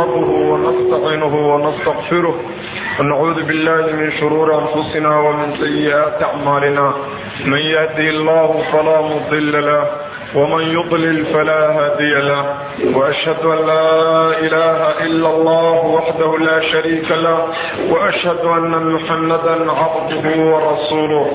نحمده ونستعينه ونستغفره ونعوذ بالله من شرور أنفسنا ومن سيئات أعمالنا من يهدي الله فلا مضل له ومن يضلل فلا هادي له وأشهد أن لا إله إلا الله وحده لا شريك له وأشهد أن محمدا عبده ورسوله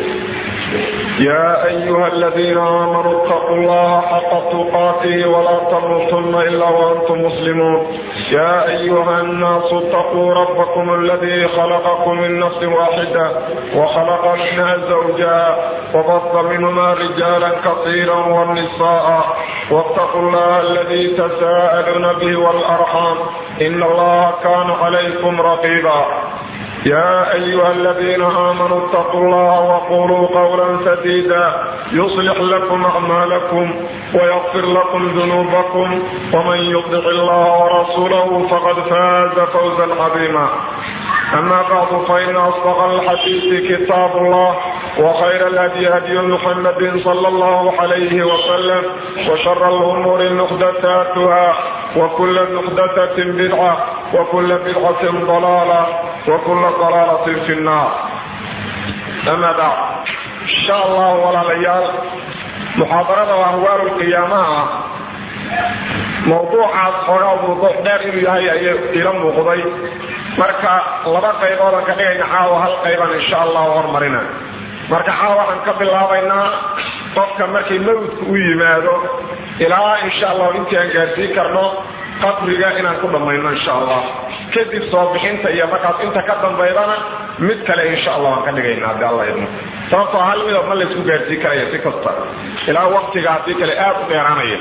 يا أيها الذين آمنوا اتقوا الله حق تقاته ولا تموتن إلا وأنتم مسلمون يا أيها الناس اتقوا ربكم الذي خلقكم من نفس واحدة وخلق منها زوجها وبط منهما رجالا كثيرا والنساء واتقوا الله الذي تساءلون به والأرحام إن الله كان عليكم رقيبا يا أيها الذين آمنوا اتقوا الله وقولوا قولا سديدا يصلح لكم أعمالكم ويغفر لكم ذنوبكم ومن يطع الله ورسوله فقد فاز فوزا عظيما أما بعد فإن أصدق الحديث كتاب الله وخير الهدي هدي محمد صلى الله عليه وسلم وشر الأمور محدثاتها وكل محدثة بدعة وكل بدعة ضلالة وكل ضلالة في النار أما بعد إن شاء الله ولا ليال محاضرة وأهوال القيامة mawduucaas xoogaa mawduuc dheer inuu yahay ayay ila muuqday marka laba qayboodan ka dhigayna caawa hal qayban insha allahu hormarina marka caawa waxaan ka bilaabaynaa qofka markay mawdku u yimaado ilaa insha allahu intii aan gaarsiin karno qabriga inaan ku dhammayno insha allah kadib soo bixinta iyo markaas inta ka dambaydana mid kale insha allah aan ka dhigayna haddii alla idmo sababtoo hal midab ma laysku gaarsiin karaya si kasta ilaa waqtiga haddii kale aad u dheeraanaya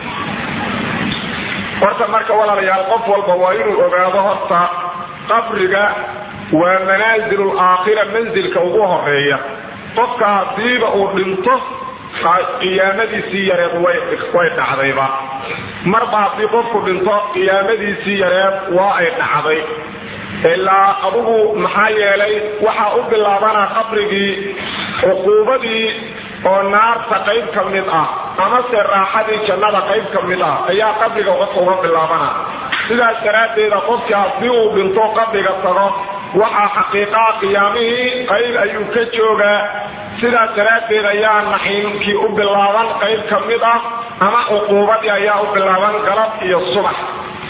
horta marka walaalayaal qof walba waa inuu ogaado horta qabriga waa manaazilu laakhira manzilka ugu horeeya qofka haddiiba uu dhinto qiyaamadiisii yareed way dhacdayba marba haddii qofku dhinto qiyaamadiisii yareed waa ay dhacday ilaa adugu maxaa yeelay waxaa u bilaabanaa qabrigii cuquubadii oo naarta qayb ka mid ah amase raaxadii jannada qayb ka mid ah ayaa qabriga qofka uga bilaabana sidaas daraaddeeda qofkii haddii uu dhinto qabriga tago waxaa xaqiiqaa qiyaamihii qayb ayuu ka joogaa sidaas daraaddeed ayaa naxiimkii u bilaaban qayb ka mid ah ama cuquubadii ayaa u bilaaban galab iyo subax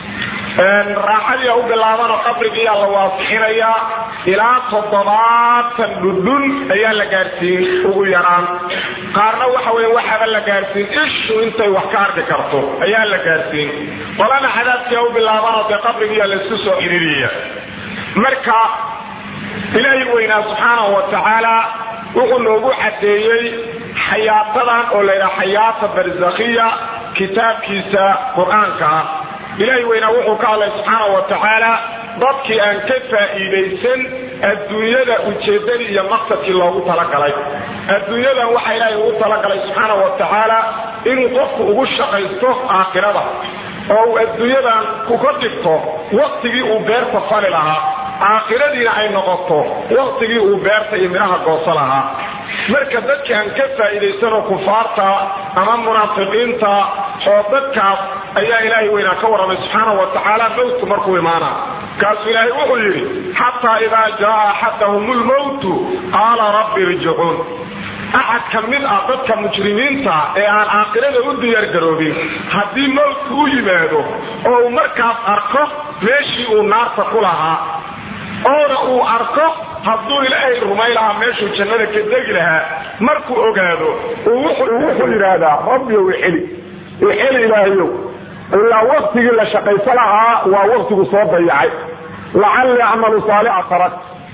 raaxadii u bilaabanoo qabrigiiyaa la waasixinayaa ilaa toddobaatan dhudhun ayaa la gaarsiin ugu yaraan qaarna waxa weya waxaaba la gaarsiin ishu intay wax ka arki karto ayaa la gaarsiin qolana cadaabkiia u bilaabanoo dee qabrigiiyaa laysku soo xiriiriyaya marka ilaahi weynaa subxaanahu wa tacaala wuxuu noogu caddeeyey xayaatadan oo laydhaha xayaata barzakhiya kitaabkiisa qur-aanka ah ilaahi weynaa wuxuu ka hadlay subxaana wa tacaala dadkii aan ka faa'iidaysan adduunyada ujeeddadii iyo maqsadkii loogu talagalay adduunyadan waxaa ilaahay ugu talagalay subxaana wa tacaala inuu qofku ugu shaqaysto aakhirada oo uu adduunyadan kuka dhigto waqtigii uu beerta fali lahaa aakhiradiina ay noqoto waqtigii uu beerta iyo midhaha gooso lahaa marka dadka aan ka faa'iidaysanoo kufaarta ama munaafiqiinta oo dadkaas ayaa ilaahay weynaa ka warramay subxaana wa tacaala mawtku markuu imaana kaasuu ilaahay wuxuu yidhi xataa idaa jaa axadahum lmowtu qaala rabbi irjicuun axad ka mid ah dadka mujrimiinta ee aan aakhirada u diyaargaroobin haddii mowtku u yimaado oo uu markaas arko meeshii uu naarta ku lahaa oona uu arko hadduu ilaahay rumay lahaa meeshuu jannada ka degi lahaa markuu ogaado wuxuu yidhaahdaa rabbiyow ixeli ixeli ilaahayow ilaa waktigii la shaqayso lahaa waa waktigu soo dayacay lacalli acmalu saalixa tarak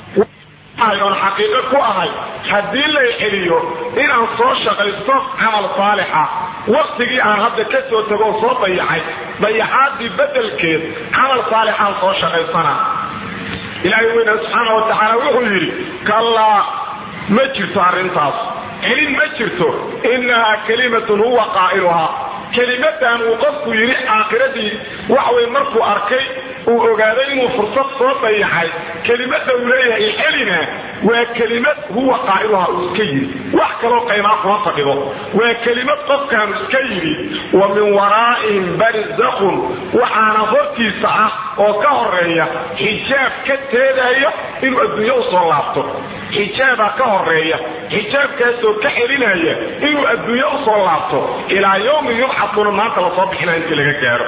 oon xaqiiqo ku ahay haddii lay celiyo inaan soo shaqaysto camal saalixa waktigii aan hadda ka soo tago oo soo dayacay dayaxaadii bedelkeed camal saalixaan soo shaqaysana ilaahay weyna subxaana wa tacaala wuxuu yidhi kallaa ma jirto arrintaas celin ma jirto innahaa kalimatun huwa qaa'iluhaa kelimadan uu qofku yidhi aakhiradii waxway markuu arkay uu ogaaday inuu fursad soo dayaxay kelimada uu leeyahay celina waa kelimad huwa qaa'iluha uu iska yidhi wax kaloo qaymaa kuma fadhido waa kelimad qofkaanu iska yidhi wa min waraa'ihim barzakun waxaana hortiisa ah oo ka horeeya xijaab ka teedaya inuu adduunyo u soo laabto xijaabaa ka horeeya xijaabkaasoo ka xelinaya inuu adduunyo u soo laabto ilaa yowmi yubcatuuna maanta lasoo bixinaya intii laga gaaro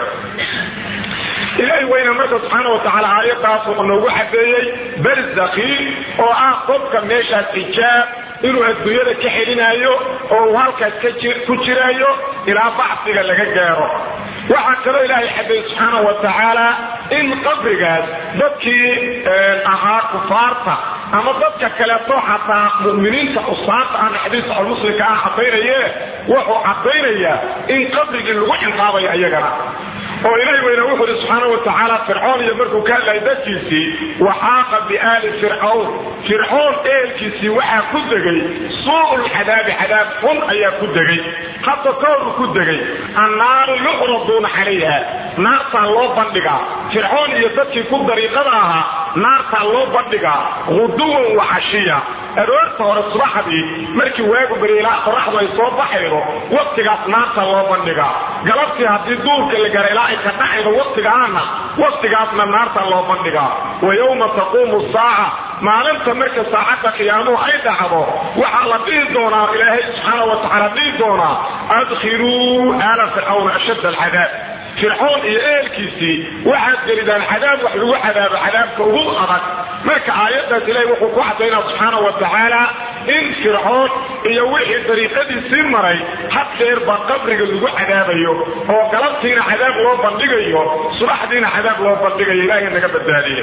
ilaahay weyna marka subxaana wa tacaala aayadaas wuxuu noogu xadeeyey barzakhi oo ah qofka meeshaas xijaab inuu adduunyada ka xelinaayo oo uu halkaas ku jiraayo ilaa bacsiga laga gaaro waxaa kaloo ilaahay xadeeyey subxaana wa tacaala in qabrigaas dadkii ahaa kufaarta ama dadka kaleeto xataa muminiinta usaanta aan xadiis saxulmuslimka ah cadaynaye wuxuu caddaynayaa in qabrigii lagu cinqaabayo iyagana oo ilaahay weyna wuxuu ihi subxaana wa tacaala fircoon iyo markuu ka hadlayay dadkiisii waxaaqa biaali fircawn fircoon eelkiisii waxaa ku degay suu'ul cadaabi cadaab xun ayaa ku degay hadda kooru ku degay annaaru yucraduuna calayha naartaa loo bandhigaa fircoon iyo dadkii ku dariiqada ahaa naartaa loo bandhigaa huduwan wa cashiya aroorta hore subaxdii markii waagu bariilaa qoraxdu ay soo baxaydo waktigaas naarta loo bandhigaa galabtii haddii duurka la gaara ilaa ay ka dhacaydo waktigaana waktigaasna naarta loo bandhigaa wa yowma taquumu saaca maalinta marka saacadda qiyaamuhu ay dhacdo waxaa la dhihi doonaa ilaahay subxaana wa tacaala dhihi doonaa adkhiluu aala fircawn ashadd alcadaab fircoon iyo ehelkiisii waxaad gelidaan cadaab wax lagu cadaabo cadaabka ugu adag marka aayaddaas ilaahay wuxuu ku cadaynaa subxaana wa tacaala in fircoon iyo wixii dariiqadiisii maray had dheerba qabriga lagu cadaabayo oo galabtiina cadaab loo bandhigayo subaxdiina cadaab loo bandhigayo ilaahay naga badbaadiye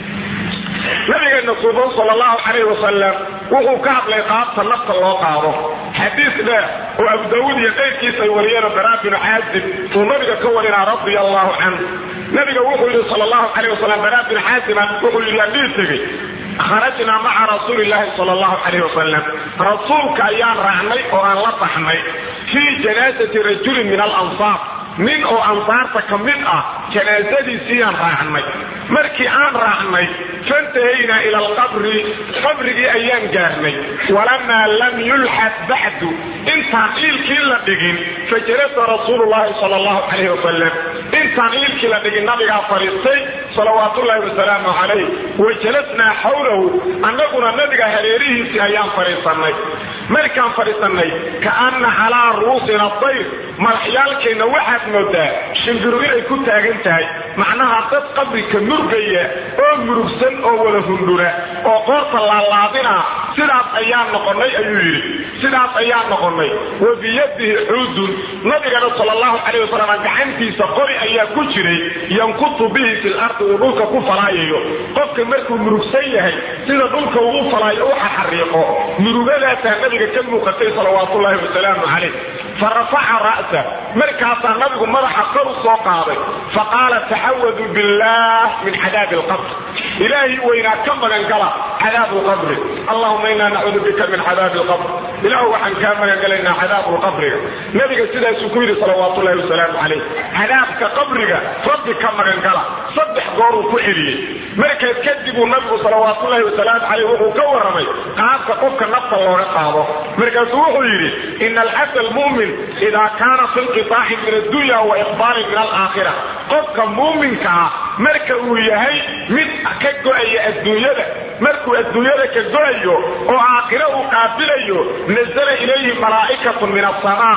nabigeena suufan sal allahu calayh wasalam wuxuu ka hadlay qaabta nafta loo qaado xadiis dheer oo abu daawuud iyo qayrkiisa ay wariyeen baraa binu caazib uu nabiga ka warinaa radia allahu canhu nabiga wuxuu yidhi sal allahu calayh wasalam baraa binu caazima wuxuu yidhi aan dhihi tegey kharajnaa maca rasuuli llaahi sal allahu calayh wasalam rasuulka ayaan raacnay oo aan la baxnay fii janaasati rajulin min alansaar nin oo ansaarta ka mid ah janaasadiisiiyaan raacnay markii aan raacnay fantahaynaa ila alqabri qabrigii ayaan gaarnay walamaa lam yulxad bacdu intaan iilkii la dhigin fajalasa rasuulu llaahi sal allahu calayh wasalam intaan iilkii la dhigin nabigaa fadhiistay salawaatullaahi wasalaamu calayh wa jalasnaa xawlahu annaguna nabiga hareerihiisii ayaan fadhiisannay markaan fadhiisannay kaanna calaa ru'usina dayr madaxyaalkeenna waxaad moodaa shimbiru inay ku taagan tahay macnaha dad qabrika murgaya oo murugsan oo wada hundhura oo qoorta laalaadina sidaas ayaan noqonnay ayuu yidhi sidaas ayaan noqonnay wa biyadihi xuudun nabigana sal allahu calayh wasalam gacantiisa qori ayaa ku jiray yankutu bihi fil ardi uu dhulka ku falaayayo qofka markuu murugsan yahay sida dhulka uu falaayo u xaxariiqo murugadaasaa nabiga ka muuqatay salawaatullaahi wasalaamu calayh fa rafaca ra'sa markaasaa nabigu madaxa kor u soo qaaday fa qaala taxawadu billaah min cadaabi alqabr ilaahay weynaa ka magan gala cadaabu lqabri allahuma inaa nacuudu bika min cadaabi alqabr ilaahu waxaan kaa magan galaynaa cadaabu lqabriga nabiga sidaasuu ku yidhi salawaatullahi wasalaamu calayh cadaabka qabriga rabbi ka magan gala saddex gooruu ku celiyey markaas kadibuu nabigu salawaatullaahi wasalaamu calayh wuxuu ka warramay qaabka qofka nafta looga qaado markaasuu wuxuu yidhi ina alcabd almu'min idaa kaana fi inqitaaxin min addunya wa iqbaalin min alaakhira qofka muuminka ah marka uu yahay mid ka go'aya adduunyada markuu adduunyada ka go'ayo oo aakhiro uu qaabilayo nasala ilayhi malaa'ikatun min asamaa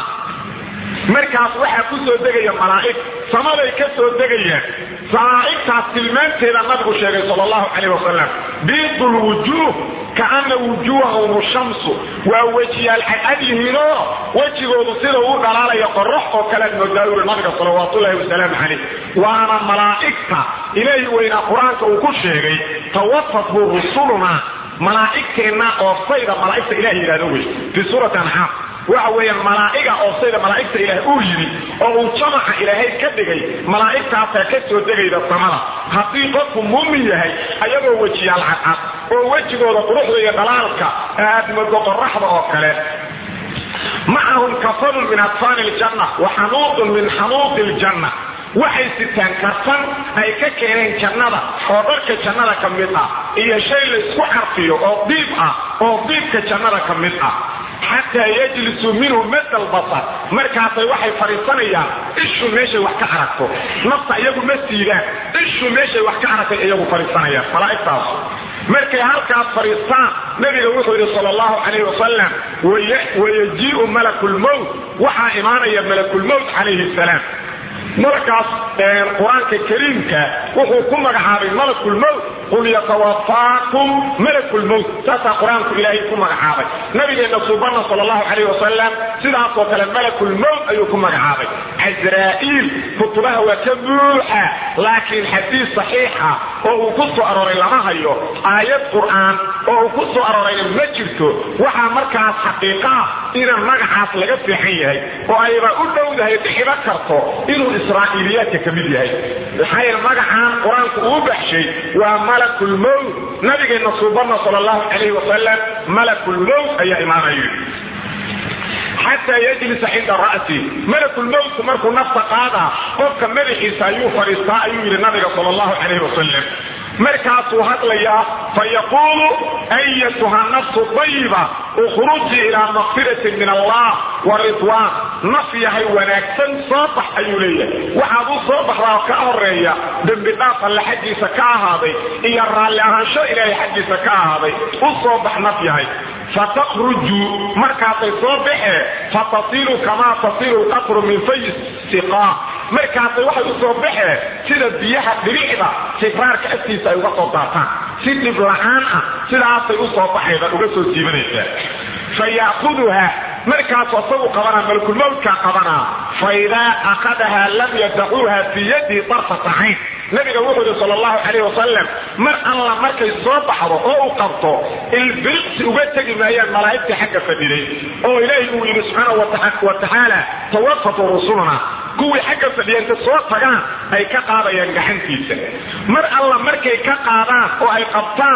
markaas waxaa ku soo degaya malaa'ig samaday ka soo degayaan malaa'igtaas tilmaanteeda nabigu sheegay sal allahu calayh wasalam biidu lwujuuh kaana wujuuhahum shamsu waa wejiyaal cadcad yihiinoo wejigoodu sida uu dhalaalaya qorax oo kalead moodaa yuri nabiga salawaatullaahi wasalaamu calayh waana malaa'igta ilaahi weynaa qur-aanka uu ku sheegay tawafatu rusuluna malaa'igteenna oofsayda malaa'igta ilahi yidhahdo wey fii suurati ancaam waxa weeyaan malaa'iga oofsayda malaa'igta ilaah uu yidhi oo uu jamaca ilaahay ka dhigay malaa'igtaasaa ka soo degayda samada haddii qofku muumin yahay ayagoo wejiyaal cadcad oo wejigooda quruxda iyo dhalaalka aad moodo qoraxda oo kale macahum kafanun min adfaani ljanna wa xanuudun min xanuudi ljanna waxay sitaan karsan ay ka keeneen jannada oo dharka jannada ka mid ah iyo shay la isku carfiyo oo diib ah oo diibka jannada ka mid ah xataa yajlisuu minhu madal basar markaasay waxay fadhiisanayaan ishu meeshay wax ka aragto nafta iyagu ma siidaan ishu meeshay wax ka aragtay iyagu fadhiisanayaan malaa'igtaasu markay halkaas fadhiistaan nabiga wuxuu yidhi sal allahu calayh wasalam wayajii'u malakulmowt waxaa imaanaya malakulmowt calayhi salaam malakaas qur-aanka kariimka wuxuu ku magacaabay malakulmowt qul yatawafaakum malakulmowt saasaa qur-aanku ilaahay ku magacaabay nabigeenna suubana sal allahu calayh wasalam sidaasoo kale malakulmowt ayuu ku magacaabay casraa'iil kutubaha waa ka buuxa laakiin xadiis saxiixa oo uu ku soo arooray lama hayo aayad qur'aan oo uu ku soo aroorayna ma jirto waxaa markaas xaqiiqaa ina magacaas laga fiixan yahay oo ayba u dhowdahay dhixibo karto inuu israa'iiliyaadka ka mid yahay maxaa yeele magacaan qur-aanku uu baxshay waa malakulmowt nabigeenna suubana sal allahu calayh wasalam malakulmowt ayaa imaanaya xataa yajlisa cinda ra'si malakulmowtku markuu nafta qaadaa qofka madaxiisa ayuu fadhiistaa ayuu yidhi nabiga sal allahu calayh wasalam markaasuu hadlayaa fayaquulu ayatuha nafsu dayiba ukhrujii ilaa makfiratin min allah wa ridwaan naf yahay wanaagsan soo bax ayuu leeyahay waxaad u soo baxdaa ka horeeya dembi dhaaf alle xaggiisa ka ahaaday iyo raalli ahaansho ilaahay xaggiisa ka ahaaday u soo bax naf yahay fataqruju markaasay soo baxee fatasilu kamaa tasilu lqatru min fayi siqaa markaasay waxay u soo baxee sida biyaha dhiricda sibraarka aftiisa ay uga soo daataan si dhib la-aan ah sidaasay u soo baxayda uga soo siibanaysaa fa ya'kuduha markaasu asagu qabanaa malakulmowtkaa qabanaa fa idaa akhadahaa lam yadacuuha fii yadihi darfata cayn nabiga wuxuu yidhi sal allahu calayh wasalam mar alla markay soo baxdo oo uu qabto ilbiriqsi uga tegi maayaan malaa'igtii xagga fadhiday oo ilaahay uu yidhi subxaana wa tacaala tawafatu rusuluna kuwii xagga fadhiya inta soo tagaan ay ka qaadayaan gacantiisa mar alla markay ka qaadaan oo ay qabtaan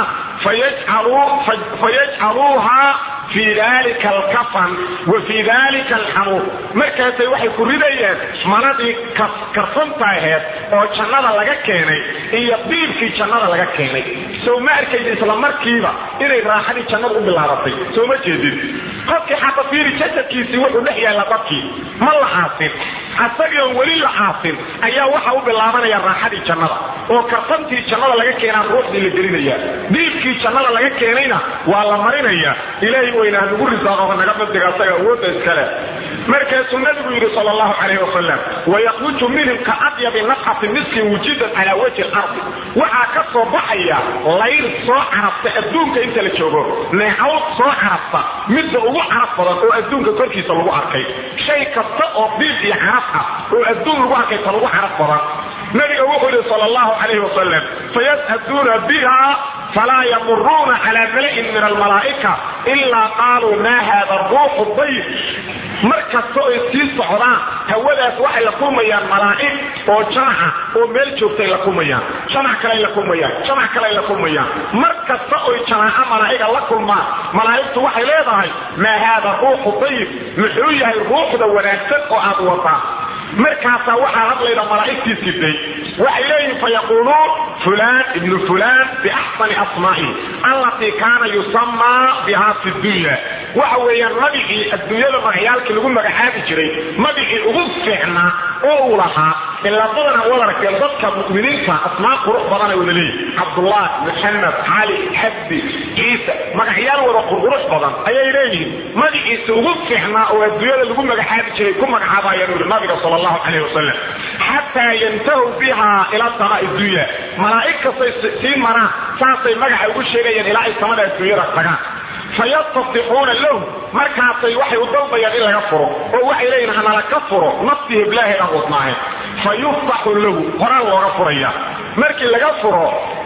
fayajcaluuha fii dalika alkafan wa fii dalika alxanuur markaasay waxay ku ridayaan maladii karfanta aheed oo jannada laga keenay iyo diibkii jannada laga keenay sow ma arkaydi isla markiiba inay raaxadii jannada u bilaabatay soo ma jeedin qofkii xata fiiri jasadkiisii wuxuu dhex yaalla dadkii ma la caasin asagii oon weli la caasin ayaa waxa u bilaabanaya raaxadii jannada oo karfantii jannada laga keenaa ruuxdii la gelinaya diibkii jannada laga keenayna waa la marinaya ilaahay weyna hanugu risaaqo naga badiga asaga awoodda iskale markaasuu nabigu yidhi sal allahu calayh wasalam wayakruju minhum ka adyabi nafxati miskin wujidan calaa wajhi lardi waxaa ka soo baxaya layr soo carabta adduunka inta la joogo neecaw soo carabta midda ugu carab badan oo adduunka korkiisa lagu arkay shay kasta oo diib iyo carab ah oo adduun lagu arkay ta lagu carab badan nabiga wuxuu yidhi sal allahu calayh wasalam fayashaduuna biha falaa yamuruuna calaa mala'in min almalaa'ika ilaa qaaluu maa hada ruuxu dayb mar kasta oy sii socdaan hawadaas waxay la kulmayaan malaa'ig oo jamaca oo meel joogtay la kulmayaan jamac kaley la kulmayaan jamac kaley la kulmayaan mar kasta oy jamaaco malaa'iga la kulmaan malaa'igtu waxay leedahay maa haada ruuxu dayib muxuu yahay ruuxda wanaagsan oo aad wadaa markaasaa waxaa hadlayda malaa'igtii siday waxay leeyihin fayaquuluun fulaan ibnu fulaan biaxsani asmaa'ihi allatii kaana yusamaa bihaa fi dunya waxa weeyaan magicii adduunyada magacyaalkii lagu magacaabi jiray magicii ugu fiicnaa oo uu lahaa ilaa badana wad aragteen dadka mu'miniinta asmaa qurux badanay wada leeyihin cabdullah maxamed cali xabdi ciise magacyaal wada qurqurux badan ayay leeyihiin magiciisa ugu fiicnaa oo adduunyada lagu magacaabi jiray ku magacaabayaan uri nabiga sal allahu calayh wasalam xataa yantahu biha ila samaai dunya malaa'ig kastay sii maraan saasay magaca ugu sheegayaan ilaa ay samada adduunyada tagaan fayastafixuuna lahu markaasay waxay u dalbayaan in laga furo oo waxay leeyihin hanala ka furo naftii heblaaheed aan wadnaahe fa yuftaxu lahu horaan looga furaya markii laga furo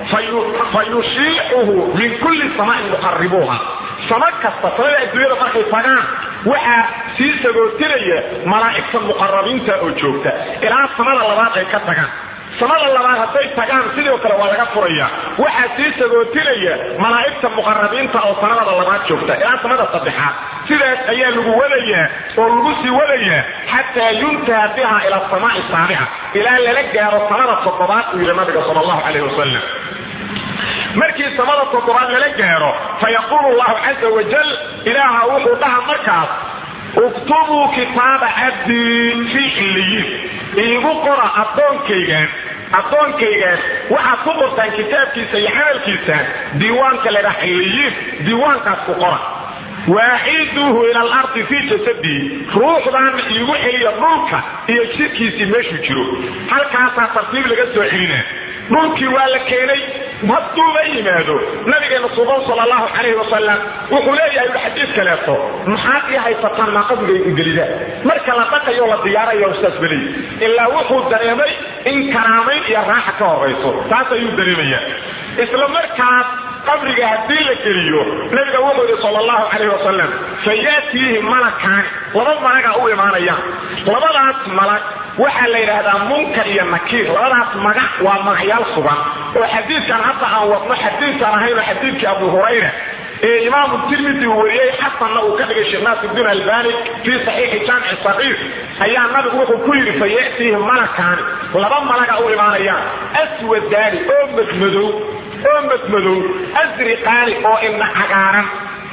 fa yushiicuhu min kulli samaain muqaribuuha sama kasta samada adduunyada markay tagaan waxaa sii sagootinaya malaa'igta muqarabiinta oo joogta ilaa samada labaad ay ka tagaan samada labaad hadday tagaan sidoo kale waa laga furaya waxaa sii sagootinaya malaa'igta muqarabiinta oo sanadada labaad joogta ilaa samada saddexaad sidaas ayaa lagu wadayaa oo lagu sii wadayaa xataa yuntaha biha ila asamaai saabica ilaa lala gaaro samada toddobaad uu yidhi nabiga sal allahu calayh wasalam markii samada toddobaad lala gaaro fayaquulu llahu caza wajal ilaaha wuxuu dhaha markaas uktubuu kitaaba cabdii fii xilliyiin iigu qora addoonkaygaan addoonkaygaan waxaad ku qortaan kitaabkiisa iyo camalkiisa diiwaanka ladhaa xilliyiin diiwaankaas ku qora waaciduuhu ila alardi fii jasadii ruuxdaana iigu celiya dhulka iyo jidhkiisii meeshuu jiro halkaasaa tartiib laga soo celinaa dhulkii waa la keenay hadduuba yimaado nabigeena suban sal allahu calayhi wasalam wuxuu leeyahay ui xadiis kaleeto maxaad ii haysataan maa qabriga igelida marka la dhaqayo la diyaarayo ustaas beley ilaa wuxuu dareemay in karaamayn iyo raaxa ka horayso taas ayuu dareemayaa isla markaas qabriga haddii la geliyo nabiga wuxuu yidhi sal allahu calayh wasalam fayaatiihi malakaani laba malaga u imaanayaan labadaas malag waxaa la yidhaahdaa munkar iyo nakiir labadaas magac waa magacyaal sugan oo xadiidkan hadda aan wadno xadiidkaan ahaynoo xadiidkii abu hurayra ee imaamu tirmidi uu wariyey xasanna uu ka dhigay sheekh naasirudiin albani fii saxiixi jaamici saqiir ayaa nabigu wuxuu ku yidhi fa ya'tiihi malakaani laba malaga u imaanayaan aswadaani oo madmadow oo madmadow asriqaani oo indha cagaaran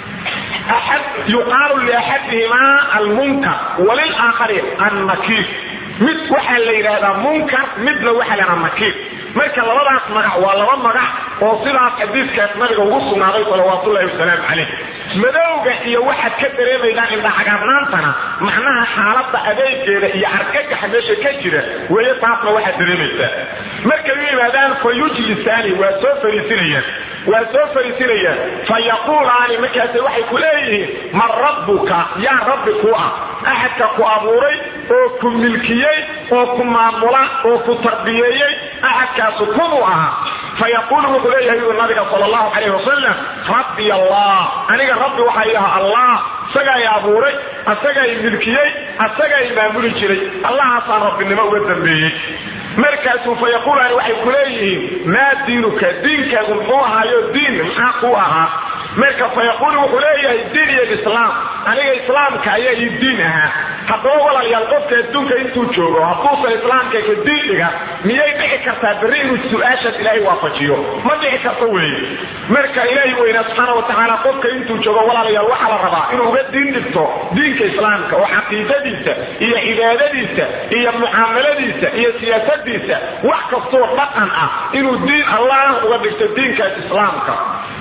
yuqaalu liaxadihimaa almunkar walilaakhari annakiir mid waxaa la yidhaahdaa munkar midna waxaa la yidhahdaa nakiir marka labadaas magac waa laba magac oo sidaas xadiidkaas nabiga ugu sugnaaday salawaatullahi wasalaamu calayh madowga iyo waxaad ka dareemaydaan indhacagaarnaantana macnaha xaaladda adeegeeda iyo argagaxa meesha ka jira weeye taasna waxaad dareemaysaa markay u yimaadaan fa yujlisaani waa soo fariisinayaan waa soo fariisinayaan fa yaquulaani markaase waxay ku leeyihiin man rabbuka yaa rabbi ku ah axadka ku abuuray oo ku milkiyey oo ku maamula oo ku tarbiyeeyey axadkaasu kunuu ahaa fayaquulu wuxuu leeyahay uu nabiga sal allahu calayh wasalam rabbi allah aniga rabbi waxaa idaha allah isagaa i abuuray asagaa i milkiyey asagaa i maamuli jiray allahaasaan rabbinimo uga dambeeyey markaasuu fa yaquulaani waxay ku leeyihiin maa diinuka diinkaagu muxuu ahaayo diin maxaa kuu ahaa marka fa yaquulu wuxuu leeyahay diin iyo islaam aniga islaamka ayaa ii diin ahaa haddaba walaalayaal qofka adduunka intuu joogo hadduusan islaamka ka diin dhiga miyay dhici kartaa berri inuu su-aashaas ilaahay waafajiyo ma dhici karto weeye marka ilaahay weynaa subxaana wa tacaala qofka intuu joogo walaalayaal waxaa la rabaa inuu uga diin dhigto diinka islaamka oo caqiidadiisa iyo cibaadadiisa iyo mucaamaladiisa iyo siyaasadiisa wax kastoo dhaqan ah inuu diin allah uga dhigto diinkaas islaamka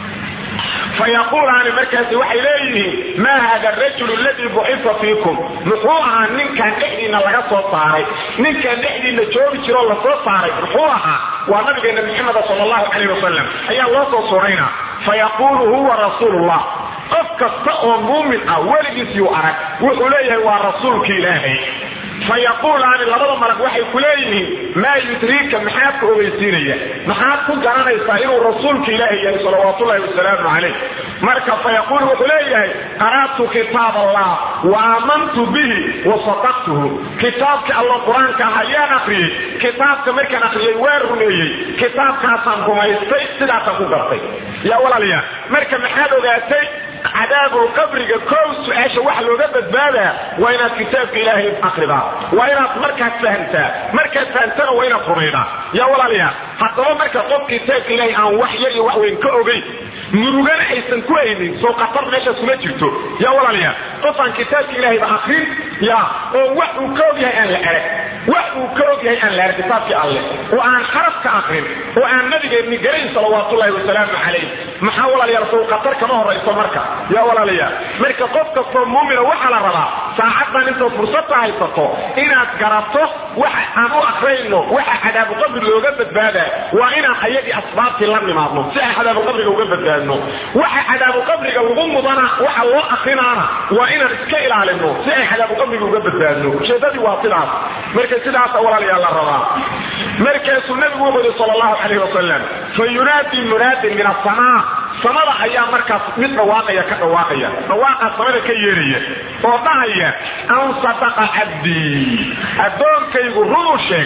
fayaquulaani markaasi waxay leeyihiin maa hada arajulu aladii bucifa fiikum muxuu ahaa ninkan dhexdiinna laga soo saaray ninkan dhexdiinna joogi jiroo lasoo saaray muxuu ahaa waa nabigeena maxameda sal allahu calayh wasalam ayaa loo soo suuraynaa fayaquulu huwa rasuulullah qof kasta oo muumin ah weligiisiyuu arag wuxuu leeyahay waa rasuulka ilaahay fayaquulaani labada malag waxay ku leeyihiin maa yudriika maxaad ku ogeysiinaya maxaad ku garanaysaa inuu rasuulka ilaahi yahay salawaatullahi wasalaamu calayh marka fayaquulu wuxuu leeyahay qara'tu kitaab allah wa aamantu bihi wa sadaqtuhu kitaabkii allo qur-aanka ah ayaan akriyey kitaabka markaan akriyey waan rumeeyey kitaabkaasaan rumaystay sidaasaan ku gartay yaa walaalayaa marka maxaad ogaatay cadaabulqabriga kow su-aasha waxa looga badbaadaa waa inaad kitaabka ilaahay akridaa waa inaad markaad fahamtaa markaad fahamtana waa inaad rumaydaa yaa walaalayaa haddaba marka qof kitaabka ilaahay aan wax yar iyo wax weyn ka ogayn murugana aysan ku haynin soo qatar meeshaas kuma jirto yaa walaalayaa qof aan kitaabka ilaahayba akrin ya oo wax uu ka og yahay aan la arag wax uu ka og yahay aan la arag kitaabkii alleh oo aan xaraf ka akrin oo aan nabigeenni garayn salawaatullahi wasalaamu calayh maxaa walaalayaal sow qatar kama horayso marka yaa walaalayaa marka qof kastoo muumina waxaa la rabaa saacaddan intaad fursadta haysato inaad garato waxa aan u akrayno waxa cadaabuqabri looga badbaadaa waa inaan ayagii asbaabtii la nimaadno si aan cadaabuqabriga uga badbaadno waxa cadaabuqabriga lagu mudana waxa loo akrinaana waa inaan iska ilaalino si ay cadaabuqabriga uga badbaadno ujeedadii waa sidaas marka sidaasa walaalayaa la rabaa markaasuu nabigu wuxuu yidhi sal allahu calayh wasalam fa yunaadi munaadin min asamaa samada ayaa markaas mid dhawaaqaya ka dhawaaqaya dhawaaqaa samada ka yeeraya oo dhahaya an sadaqa cabdii addoonkaygu runuu sheegay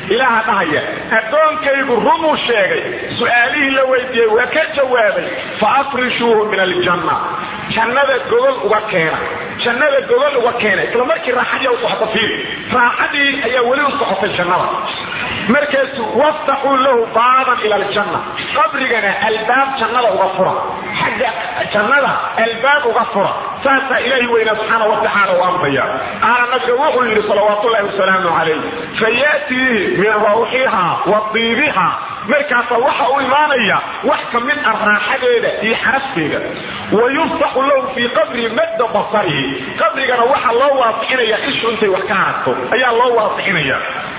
ilaaha dhahaya addoonkaygu rumuu sheegay su-aalihii la weydiiyey waa ka jawaabay fa afrishuuhu min aljanna jannada gogol uga keena jannada gogol uga keena isla markii raaxadii u socota fiiri raaxadii ayaa weli u socotay jannada markaasu waftaxuu lahu baaban ila aljanna qabrigana albaab jannada uga fura xagga jannada albaab uga fura saasaa ilaahi weynaa subxaana watacaala u amraya qaala nabiga wuxuu yidhi salawaat ullahi wasalaamu calayh fayaatiihi min rawxiha wa diibiha markaasa waxa u imaanaya wax ka mid ah raaxadeeda iyo xarafteeda wa yuftaxu lahu fii qabri madda basarihi qabrigana waxaa loo waasixinaya ishu intay wax ka haragto ayaa loo waasixinaya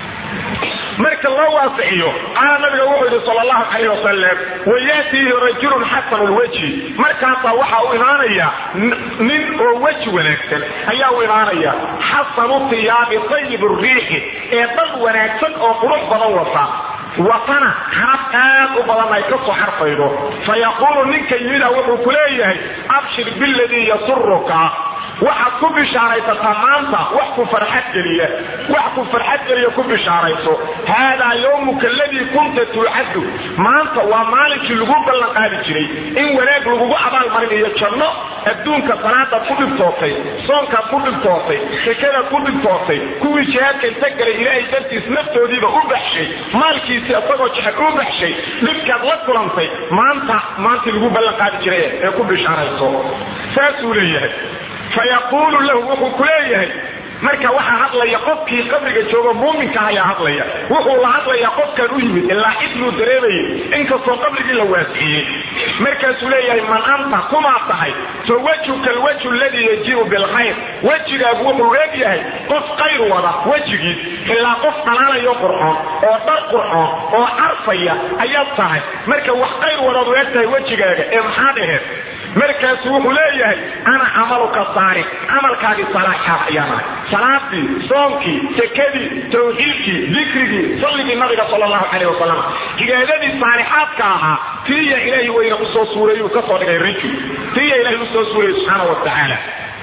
marka loo waasixiyo qaala nabiga wuxuu yidhi sal allahu calayh wasalam wayaatiihi rajulun xasanu lwajhi markaasaa waxaa u imaanaya nin oo weji wanaagsan ayaa u imaanaya xasanu tiyaabi tayib riixi ee dad wanaagsan oo qurux badan wata watana xaraf aad u badan ay ka soo xarfaydo fa yaquulu ninka yimida wuxuu ku leeyahay abshir biladii yasuruka waxaad ku bishaaraysataa maanta wax ku farxad geliya wax ku farxad geliya ku bishaarayso haadaa yowmuka aladii kunta tuucaddu maanta waa maalinkii lagu ballan qaadi jiray in wanaag lagugu abaalmarinayo janno adduunka salaadaad ku dhibtootay soonkaad ku dhibtootay sekadaad ku dhibtootay kuwii jihaadka inta galay ilaahay dartiis naftoodiiba u baxshay maalkiisi isagoo jecel u baxshay dhibkaad la kulantay maanta maantii lagu ballan qaadi jiray ee ku bishaarayso saasuu leeyahay fayaquulu lahu wuxuu ku leeyahay marka waxaa hadlaya qofkii qabriga joogo muuminka ayaa hadlaya wuxuu la hadlayaa qofkan u yimid ilaa cidluu dareemayay inkastoo qabrigii la waasiciyey markaasuu leeyahay man anta kumaa tahay fa wejhuka alwejhu aladii yajibu bilkhayr wejigaagu wuxuu eeg yahay qof qayr wada wejigiis ilaa qof dhalaalayo qurxoon oo dhar qurxoon oo carfaya ayaad tahay marka wax qayr wadaad u eg tahay wejigaaga ee maxaa dhaheed markaasu wuxuu leeyahay ana camaluka saalix camalkaagii salaaxaas ayaan ahay salaadii soonkii sekadii tawxiidkii dikrigii salligii nabiga sal allahu calayh wasalam cibaadadii saalixaadka ahaa tiiya ilaahi weyna usoo suureeyuu ka soo dhigay rajul tiiya ilahay usoo suureeyey subxaana wa tacaala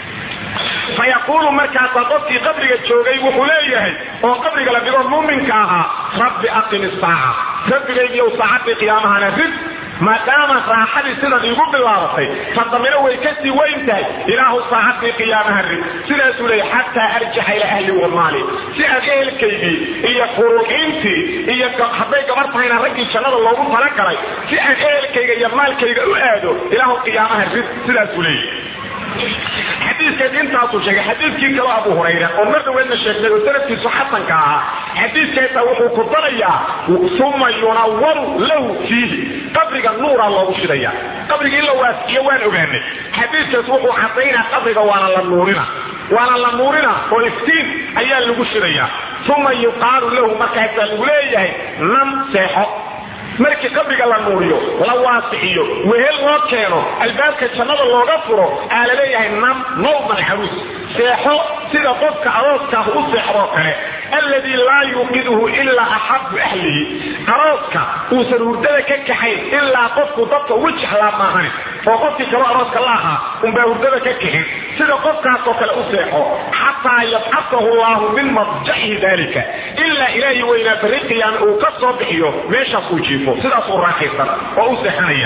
fayaquulu markaasaa qofkii qabriga joogay wuxuu leeyahay oo qabriga la dhigo muuminka ahaa rabbi aqim isaaca rabbigaygiiyow saacadii qiyaamahana rid maadaama raaxadii sidan iigu bilaabatay fadamiro way kasii weyn tahay ilaahu saacadii qiyaamaha rid sidaasuu leeyahy xataa arjaxa ilaa ahli wamaali si aan ehelkaygii iyo furuuxiintii iyo hadday gabar tahayna raggii jannada loogu talagalay si aan ehelkayga iyo maalkayga u aado ilaahu qiyaamaha rid sidaasuu leeyahy xadiikaas intaasuu sheegay xadiikii kaloo abu hurayra oo mar dhaweedna sheegnay oo sanadkiisu xasanka ahaa xadiikaasa wuxuu ku darayaa uma yunawaru lahu fiihi qabriga nuuraa loogu shidaya qabriga in la waasiyo waan ogaanay xadiikaas wuxuu cadaynaa qabriga waana la nuurina waana la nuurina oo iftiin ayaa lagu shidaya uma yuqaalu lahu markaasaa lagu leeyahay nam seexo markii qabriga la nuuriyo la waasixiyo wehel loo keeno albaabka jannada looga furo aa la leeyahay nam nawman caruus seexo sida qofka arooskaah u seexdoo kale alladii laa yuuqiduhu ilaa axabu ahlihi arooska uusan hurdada ka kaxayn ilaa qofku dadka ugu jeclaa maahan oo qofkii kaloo arooska la ahaa unbaa hurdada ka kaxin sida qofkaasoo kale u seexo xataa yabcasahu llahu min madjacihi dalika ilaa ilaahi weynaa barri qiyaame uu ka soo bixiyo meeshaas uu jiifo sidaasuu raaxaysan oo u seexanaya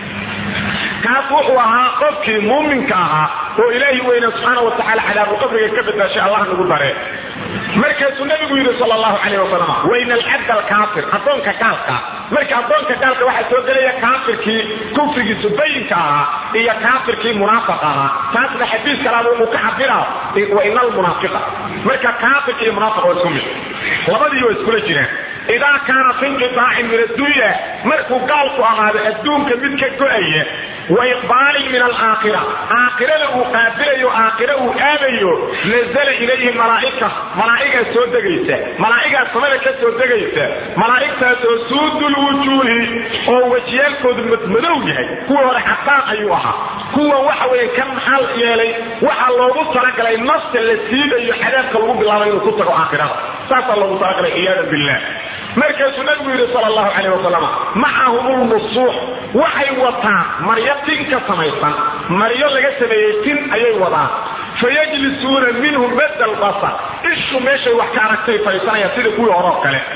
kaas wuxuu ahaa qofkii muuminka ahaa oo ilaahi weyna subxaana wa tacala cadaabu qabriga ka badbaashay allah nagu dare markaasuu nabigu yidhi sal allahu calayh wasalam wayna alcabd alkaafir addoonka gaalka marka addoonka gaalka waxaa soo gelaya kaafirkii kufrigiisu bayinka ahaa iyo kaafirkii munaafiq ahaa taasna xadiis kalaaba wuxuu ka cabira wa ina almunaafiqa marka kaafirka iyo munaafiq waa isku mid labadii waa iskula jiraan idaa kaana fi inqiaacin min addunya markuu gaalku ahaado adduunka mid ka go-aya wa iqbaalin min alaakhira aakhirada uu qaabilayo aakhira uu aadayo nazala ilayhi malaaika malaa'igaa soo degaysa malaa'igaa samada ka soo degaysa malaa'igtaas oo suudul wujuuhi oo wejiyaalkoodu madmadow yahay kuwa hore xataan ayuu ahaa kuwa waxa weeye kan maxal yeelay waxaa loogu talagalay nafta la siidayo cadaabka lagu bilaabay inuu ku tago aakhirada saasaa loogu talagalay ciyaadan billah markaasuu nabigu yidhi sal allahu calayh wasalam macahum lmusuux waxay wataan maryo tin ka samaysan maryo laga sameeyey tin ayay wadaan fayajlisuuna minhu madda albasar ishu meeshay wax ka aragtay fadhiisanayaan sida kuwii horoo kale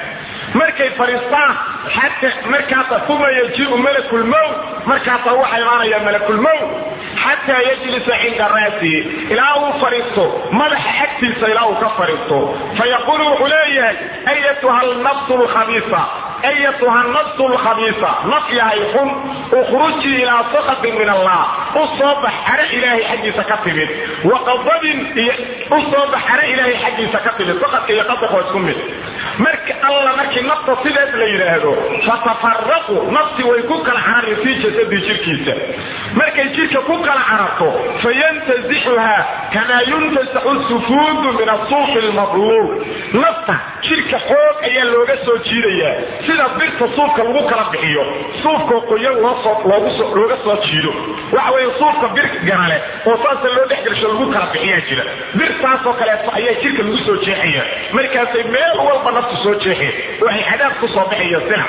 markay fadhiistaan xata markaasa uma yajiu malakulmowt markaasa waxaa imaanaya malakulmowt xataa yajlisa cinda ra'sihi ilaa uu fadhiisto madaxa agtiisa ilaa uu ka fadhiisto fayaquulu wuxuu leeyahay ayatuha alnafsu lkhabiisa ayatuha nafsu lkhabiisa naf yahay xun ukhrujii ilaa sakhatin min allah u soo bax xare ilaahay xaggiisa ka timid wa qadabin iyo u soo bax xare ilaahay xaggiisa ka timid sakadka iyo qadaq waa isku mid marka alla markii nafta sideed la yidhaahdo fatafaraqu nafti way ku kala carari fii jasadii jirkiisa markay jirka ku kala cararto fayantazixuha kamaa yuntasaxu sufuudu min asuuqi lmadluul nafta jirka xoog ayaa looga soo jiidayaa sida birta suufka lagu kala bixiyo suufkoo qoyan looga soo jiido waxa weeye suufka bir ganale oo saasa loo dhexgelsho lagu kala bixiyaa jira birtaasoo kaleeto ayaa jirka lagu soo jeexaya markaasay meel walba naftu soo jeexeen waxay cadaab ku soo baxaya sina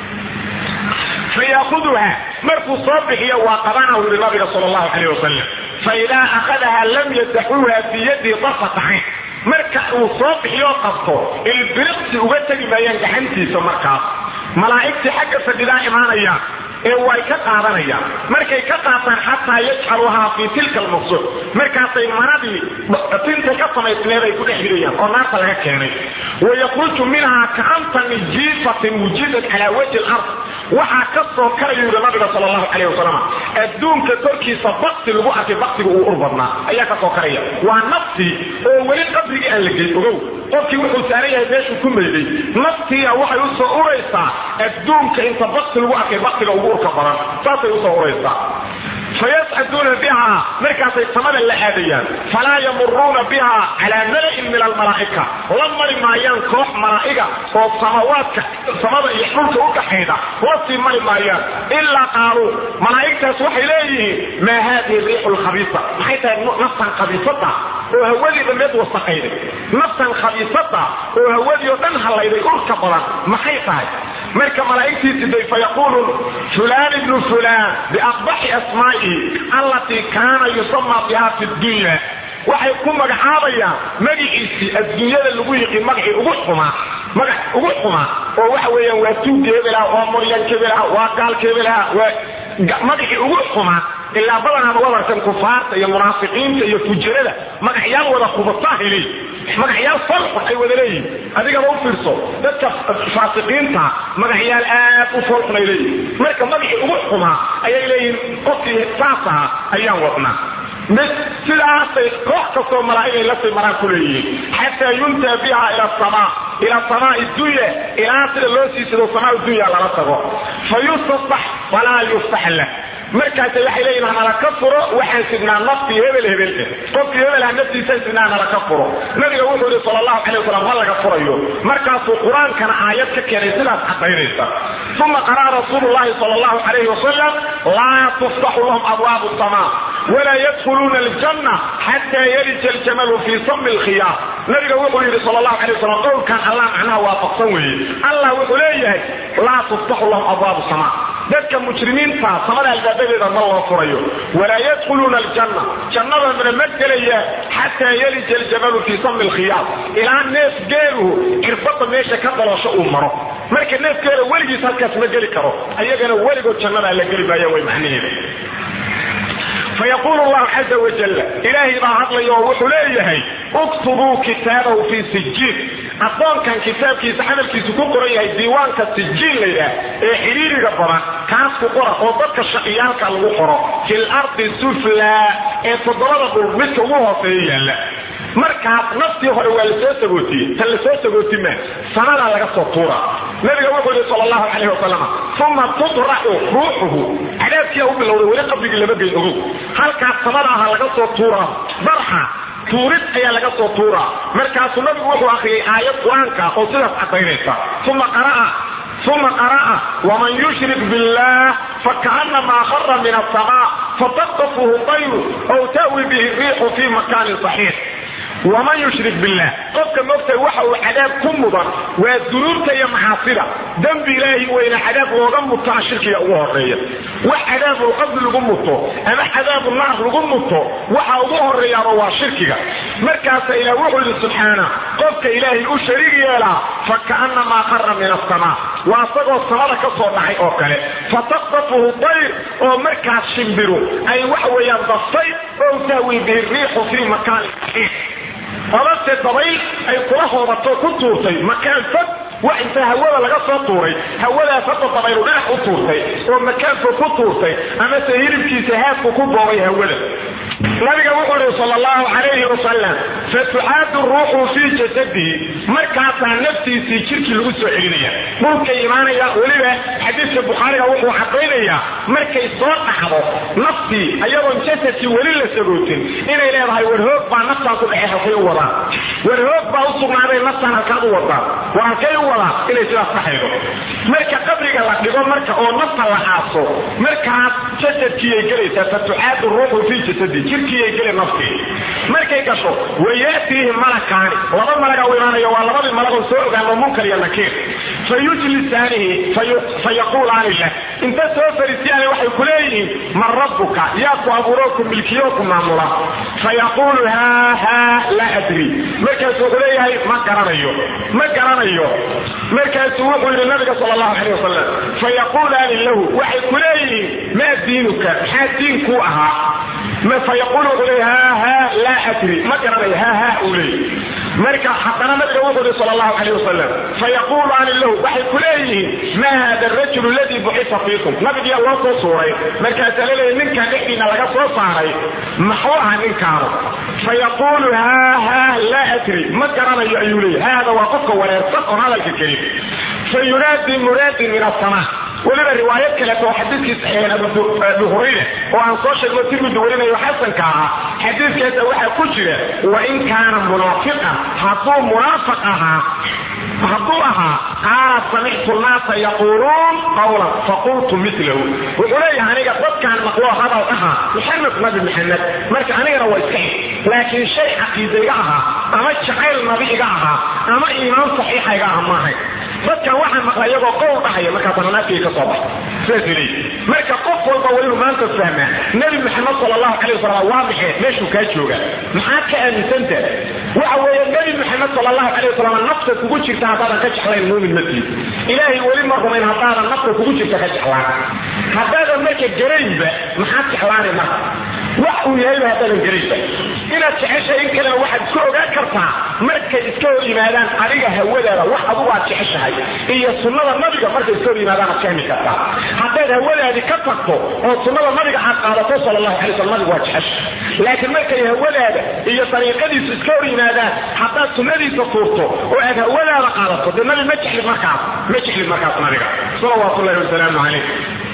fayaakuduha markuu soo bixiyo waa qabanahu yiri nabiga sal allahu calayh wasalam faidaa akhadaha lam yadaxuuha fii yadihi darfata cayn marka uu soo bixiyoo qabto ilbiriqsi uga tegi maayaan gaxantiisa markaas malaa'igtii xagga fadhidaa imaanayaan ee way ka qaadanayaan markay ka qaataan xataa yajcaluhaa fii tilka almaqsuud markaasay manadii tinta ka samaysneed ay ku dhex ridayaan oo naarta laga keenay wayakruju minhaa kaantani jiifatin wujidat calaa wajhi lard waxaa ka soo karaya yuri nabiga sal allahu calayh wasalam adduunka korkiisa bakti lagu arkay baktiga uu ur badnaa ayaa ka soo karaya waa naftii oo weli qabrigii aan la geyn ogow qofkii wuxuu saaran yahay meeshuu ku mayday naftiia waxay u soo uraysaa adduunka inta bakti lagu arkay baktiga ugu urka badan saasay usoo uraysaa fayascaduuna biha markaasay samada la aadayaan falaa yamuruuna biha calaa mala'in min almalaa'ika la mari maayaan koox malaa'iga oo samawaadka samada iyo dhulka u dhaxayda la sii mari maayaan ilaa qaaluu malaa'igtaas waxay leeyihiin maa haadihi riixu lkhabiisa maxay tahay naftan khabiisada oo hawadii dhammeed wasaqayday naftan khabiisada oo hawadii oo dhan hallayday urka badan maxay tahay marka malaa'igtii siday fayaquulu fulaan ibnu fulaan biaqbaxi asmaa'ihi allatii kaana yusamaa biha fi dunya waxay ku magacaabayaan magiciisii adduunyada lagu yiqiin magacii ugu xumaa magac ugu xumaa oo waxa weeyaan waa tuugkeebelaha waa moryankeebelaha waa gaalkeebelaha waa magacii ugu xumaa ilaa badanaaba wadarkan kufaarta iyo munaafiqiinta iyo fujarada magacyaal wada kubataa helay magacyaal falxun ay wada leeyihin adigaba u fiirso dadka faasiqiinta magacyaal aad u falxun ay leeyihin marka magacii ugu xumaa ayay leeyihin qofkii saas ahaa ayaan wadnaa sidaasay koox kastoo malaa'igay la sii maraan ku leeyihiin xataa yuntaa biha ila samaa ila samaai dunya ilaa sida loo sii sido samaa dunya lala tago fa yustasax falaa yuftax lah markaas waxay leeyihin hanala ka furo waxaan sidnaa naftii hebel hebel eh qofkii hebelha naftiisa sidnaa nala ka furo nabiga wuxuu yihi sal allahu calay wasalam ha laga furayo markaasuu qur-aankana aayad ka keenay sidaas cadaynaysa uma qara'a rasuulu llahi sal allahu calayhi wasalam laa tuftaxu lahum abwaabu samaa walaa yadkhuluuna aljanna xataa yalija aljamalu fii sami lkhiyaar nabiga wuxuu yidhi sal allahu calay wasalam qowlkan allah macnaha waafaqsan weeye allah wuxuu leeyahay laa tuftaxu lahum abwaabu samaa dadka mujrimiinta samada albaabadeeda ma loo furayo walaa yadkhuluuna aljanna jannadana ma gelaya xataa yalija aljamalu fii sami lkhiyaar ilaa neef geeluhu cirbada meesha ka daloosho uu maro marka neef geela weligiis halkaas ma geli karo ayagana weligood jannadaa la geli maaya way macnaheeda fayaqulu llahu caza wajal ilaahay baa hadlaya oo wuxuu leeyahay uktubuu kitaabahu fii sijiin addoonkan kitaabkiisa camalkiisu ku qoran yahay diiwaanka sijiin la yidhaah ee xiriiriga badan kaas ku qora oo dadka shaqiyaalka lagu qoro fil ardi suflaa ee toddobada dhul midka ugu hooseeya yaalla markaas naftii hore waa lasoo sagootiyey tan lasoo sagooti maa sanadaa laga soo tuura nabiga wuxuu yihi sal allahu calayh wasalam uma tudraxu ruuxuhu cadaabkiia u bilowday weli qabrigii lama geyn ogow halkaas samada aha laga soo tuuraa barxa tuurid ayaa laga soo tuuraa markaasuu nabigu wuxuu akhriyay aayad qur-aanka oo sidaas cadaynaysa uma qara'a uma qara'a waman yushrik billah fakaanamaa khara min asamaa fataqtafuhu tayru aw ta'wi bihi riixu fi makaanin saxiix waman yushrik billah qofka mogtay waxa uu cadaab ku mudan waa dunuubta iyo maxaasida dembi ilaahi weyna cadaab looga mutaa shirkiga ugu horeeya wax cadaabulqabri lagu muto ama cadaabunaar lagu muto waxa ugu horeeyaaba waa shirkiga markaasa ilaah wuxuu yidhi subxaana qofka ilaahay u shariig yeelaa fa ka'annamaa qara min asamaa waa isagoo samada ka soo dhacay oo kale fataqdafuhu dayr oo markaas shimbiru ay wax weeyaan daftay oo tahwi bihi riixu fii makaan odase dabayl ay kula hoobato ku tuurtay makaan fog wax inta hawada laga soo tuuray hawadaas hadda dabaylu dhinac u tuurtay oo makaanku ku tuurtay amase hilibkiisa haadku ku boobay hawada nabiga wuxuu ihi sal allahu calayhi wasalam fatucaadu ruuxu fii jasadihi markaasaa naftiisii jirkii lagu soo celinaya dhulkay imaanaya weliba xadiidka bukhaariga wuxuu cadaynayaa markay soo dhacdo naftii ayadoon jasadkii weli la sagootin inay leedahay warhoog baa naftaan ku dhece halkay u wadaan warhoog baa u sugnaaday naftaan halkaad u wadaan waa halkay u wadaan inay sidaas dhaxaydo marka qabriga la dhigo marka oo nafta la aaso markaas jasadkiiyay gelaysaa fatucaadu ruuxu fii jasadihi jirkiiyay geli naftii markay gasho wayaatiihi malakaani laba malaga u imaanaya waa labadii malagoo soo ogaano munkar iyo nakiir fa yujlisaanihi fa yaquulaani lah inta soo fariisiyaani waxay ku leeyihiin man rabbuka yaa ku abuuroo ku milkiyo ku maamula fa yaquulu haa haa laa adri markaasuu wuxuu leeyahay ma garanayo ma garanayo markaasuu wuxuu yidhi nabiga sal allahu calay wasalam fa yaquulaani lahu waxay ku leeyihiin maa diinuka maxaa diinkuu ahaa fayaqul wuxuu leey ha ha laa adri ma garanayo ha ha uu leey marka haddana nabiga wuxuu yihi sal allahu calayh wasalam fayaqulaani lahu waxay ku leeyihiin ma hada arajulu aladii buxisa fiikum nabigiyaa loo soo suuray markaasaa laleeyahy ninkan dhexdiina laga soo saaray maxuu aha ninkaanu fayaqulu ha ha laa adri ma garanayo ayuu leeyay haada waa qofka wareersan oon hadalka kelin fayunaadi munaadin min asamaa weliba riwaayad kaleeto oo xadiidkiis abu hurayra oo aan soo sheegno tirmidi warinayo xasanka ahaa xadiidkaasa waxaa ku jira wain kaana munaafiqan hadduu munaafiq ahaa hadduu ahaa qaala samictu naasa yaquuluun qawlan faqultu milahu wuxuu leeyahay aniga dadkaan maqloo hadal ahaa maxamed nabi maxamed marka anigana waa iska xig laakiin shay caqiida iga ahaa ama jacayl nabi iga ahaa ama iimaan saxiixa iga aha maahay dadkan waxaa maqla iyagoo qowl dhahaya markaasana naaftiga ka soo baxa saas leeyi marka qof walba waa inuu maanta fahmaa nebi maxamed sal allahu calay wasalam waa maxay meeshuu kaa jooga maxaad ka aaminsanta waxa weeye nebi maxamed sal allahu calay wasalam nafta kugu jirta haddaadan ka jeclayn muumin ma tiid ilaahay weli ma rumayn haddaadan nafta kugu jirta ka jeclaan haddaadan marka garaynba maxaad jeclaanay marka wax uu yahayba haddaadan garaynba inaad jeceshahay in kalena waxaad iska ogaan kartaa markay iska hor yimaadaan adiga hawadaada wax adugu aad jeceshahay iyo sunnada nabiga markay iska hor yimaadaan aad fahmi kartaa haddaad hawadaadii ka tagto oo sunnada nabiga aad qaadato sal allahu alay slam nabigu waa jecesha laakiin markay hawadaada iyo dariiqadiisu iska hor yimaadaan haddaad sunnadiisa tuurto oo aad hawadaada qaadato dee nabi ma jeclid markaas ma jeclid markaas nabiga salawaatullahi wasalaamu calayh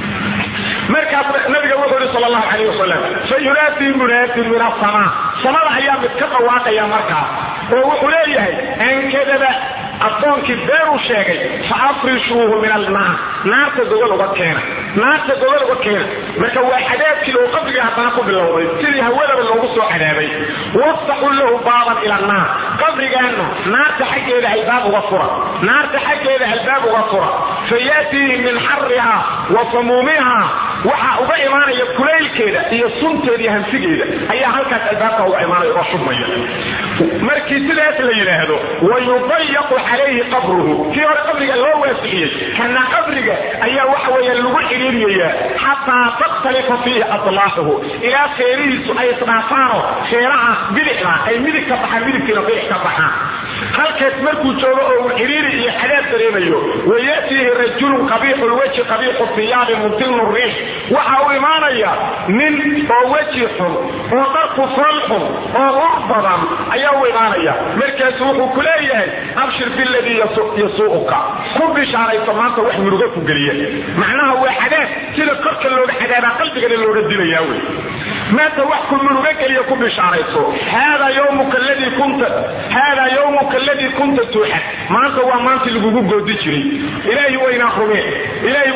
markaas nabiga wuxuu yihi sal allahu calayh wasalam fayunaadii munaadin min asamaa samada ayaa mid ka dhawaaqaya markaa oo wuxuu leeyahay ankadaba addoonkii beeruu sheegay fa afrishuuhu min alnaar naarta gogol uga keena naarta gogol uga keena marka waa cadaabkii oo qabriga haddana ku bilowday sidii hawadaba loogu soo cadaabay waftaxuu lahu baaban ila annaar qabrigaana naarta xaggeeda albaab uga fura naarta xaggeeda albaab uga fura fayaatiihi min xariha wa samuumiha waxaa uga imaanaya kulaylkeeda iyo sunteeda iyo hanfigeeda ayaa halkaas albaabka uga imaanaya oo shubmaya markii sidaas la yidhaahdo wayudayaqu calayhi qabruhu kii hore qabriga loo waasixiyey kana qabriga ayaa waxa weeye lagu xiriiriyayaa xataa takhtalifa fiihi atlaaxuhu ilaa feerihiisu ay isdhaafaano feeraha bidixda ay midig ka baxaan midigtiina bidix ka baxaan halkaas markuu joogo oo uu xiriiri iyo xadaab dareemayo wayatiihi rajulun qabiixu lwajhi qabiixu thiyaabi mumtinu riix waxa uu imaanaya nin oo weji xun oo dharku fal xun oo ur badan ayaa u imaanaya markaasu wuxuu ku leeyahay abshir biladii yasuu'uka ku bishaarayso maanta wax muruga ku geliya macnaha waa xadaab sida korka looga xadaabaa qalbigana looga dilayaa wey maanta wax ku muruga geliya ku bishaarayso haadaa yawmuka ladii kunta haadaa yawmuka aladii kunta tuuxad maanta waa maantii lagugu goodi jiray ilaahi waynaa rumeen ilaahi waynaa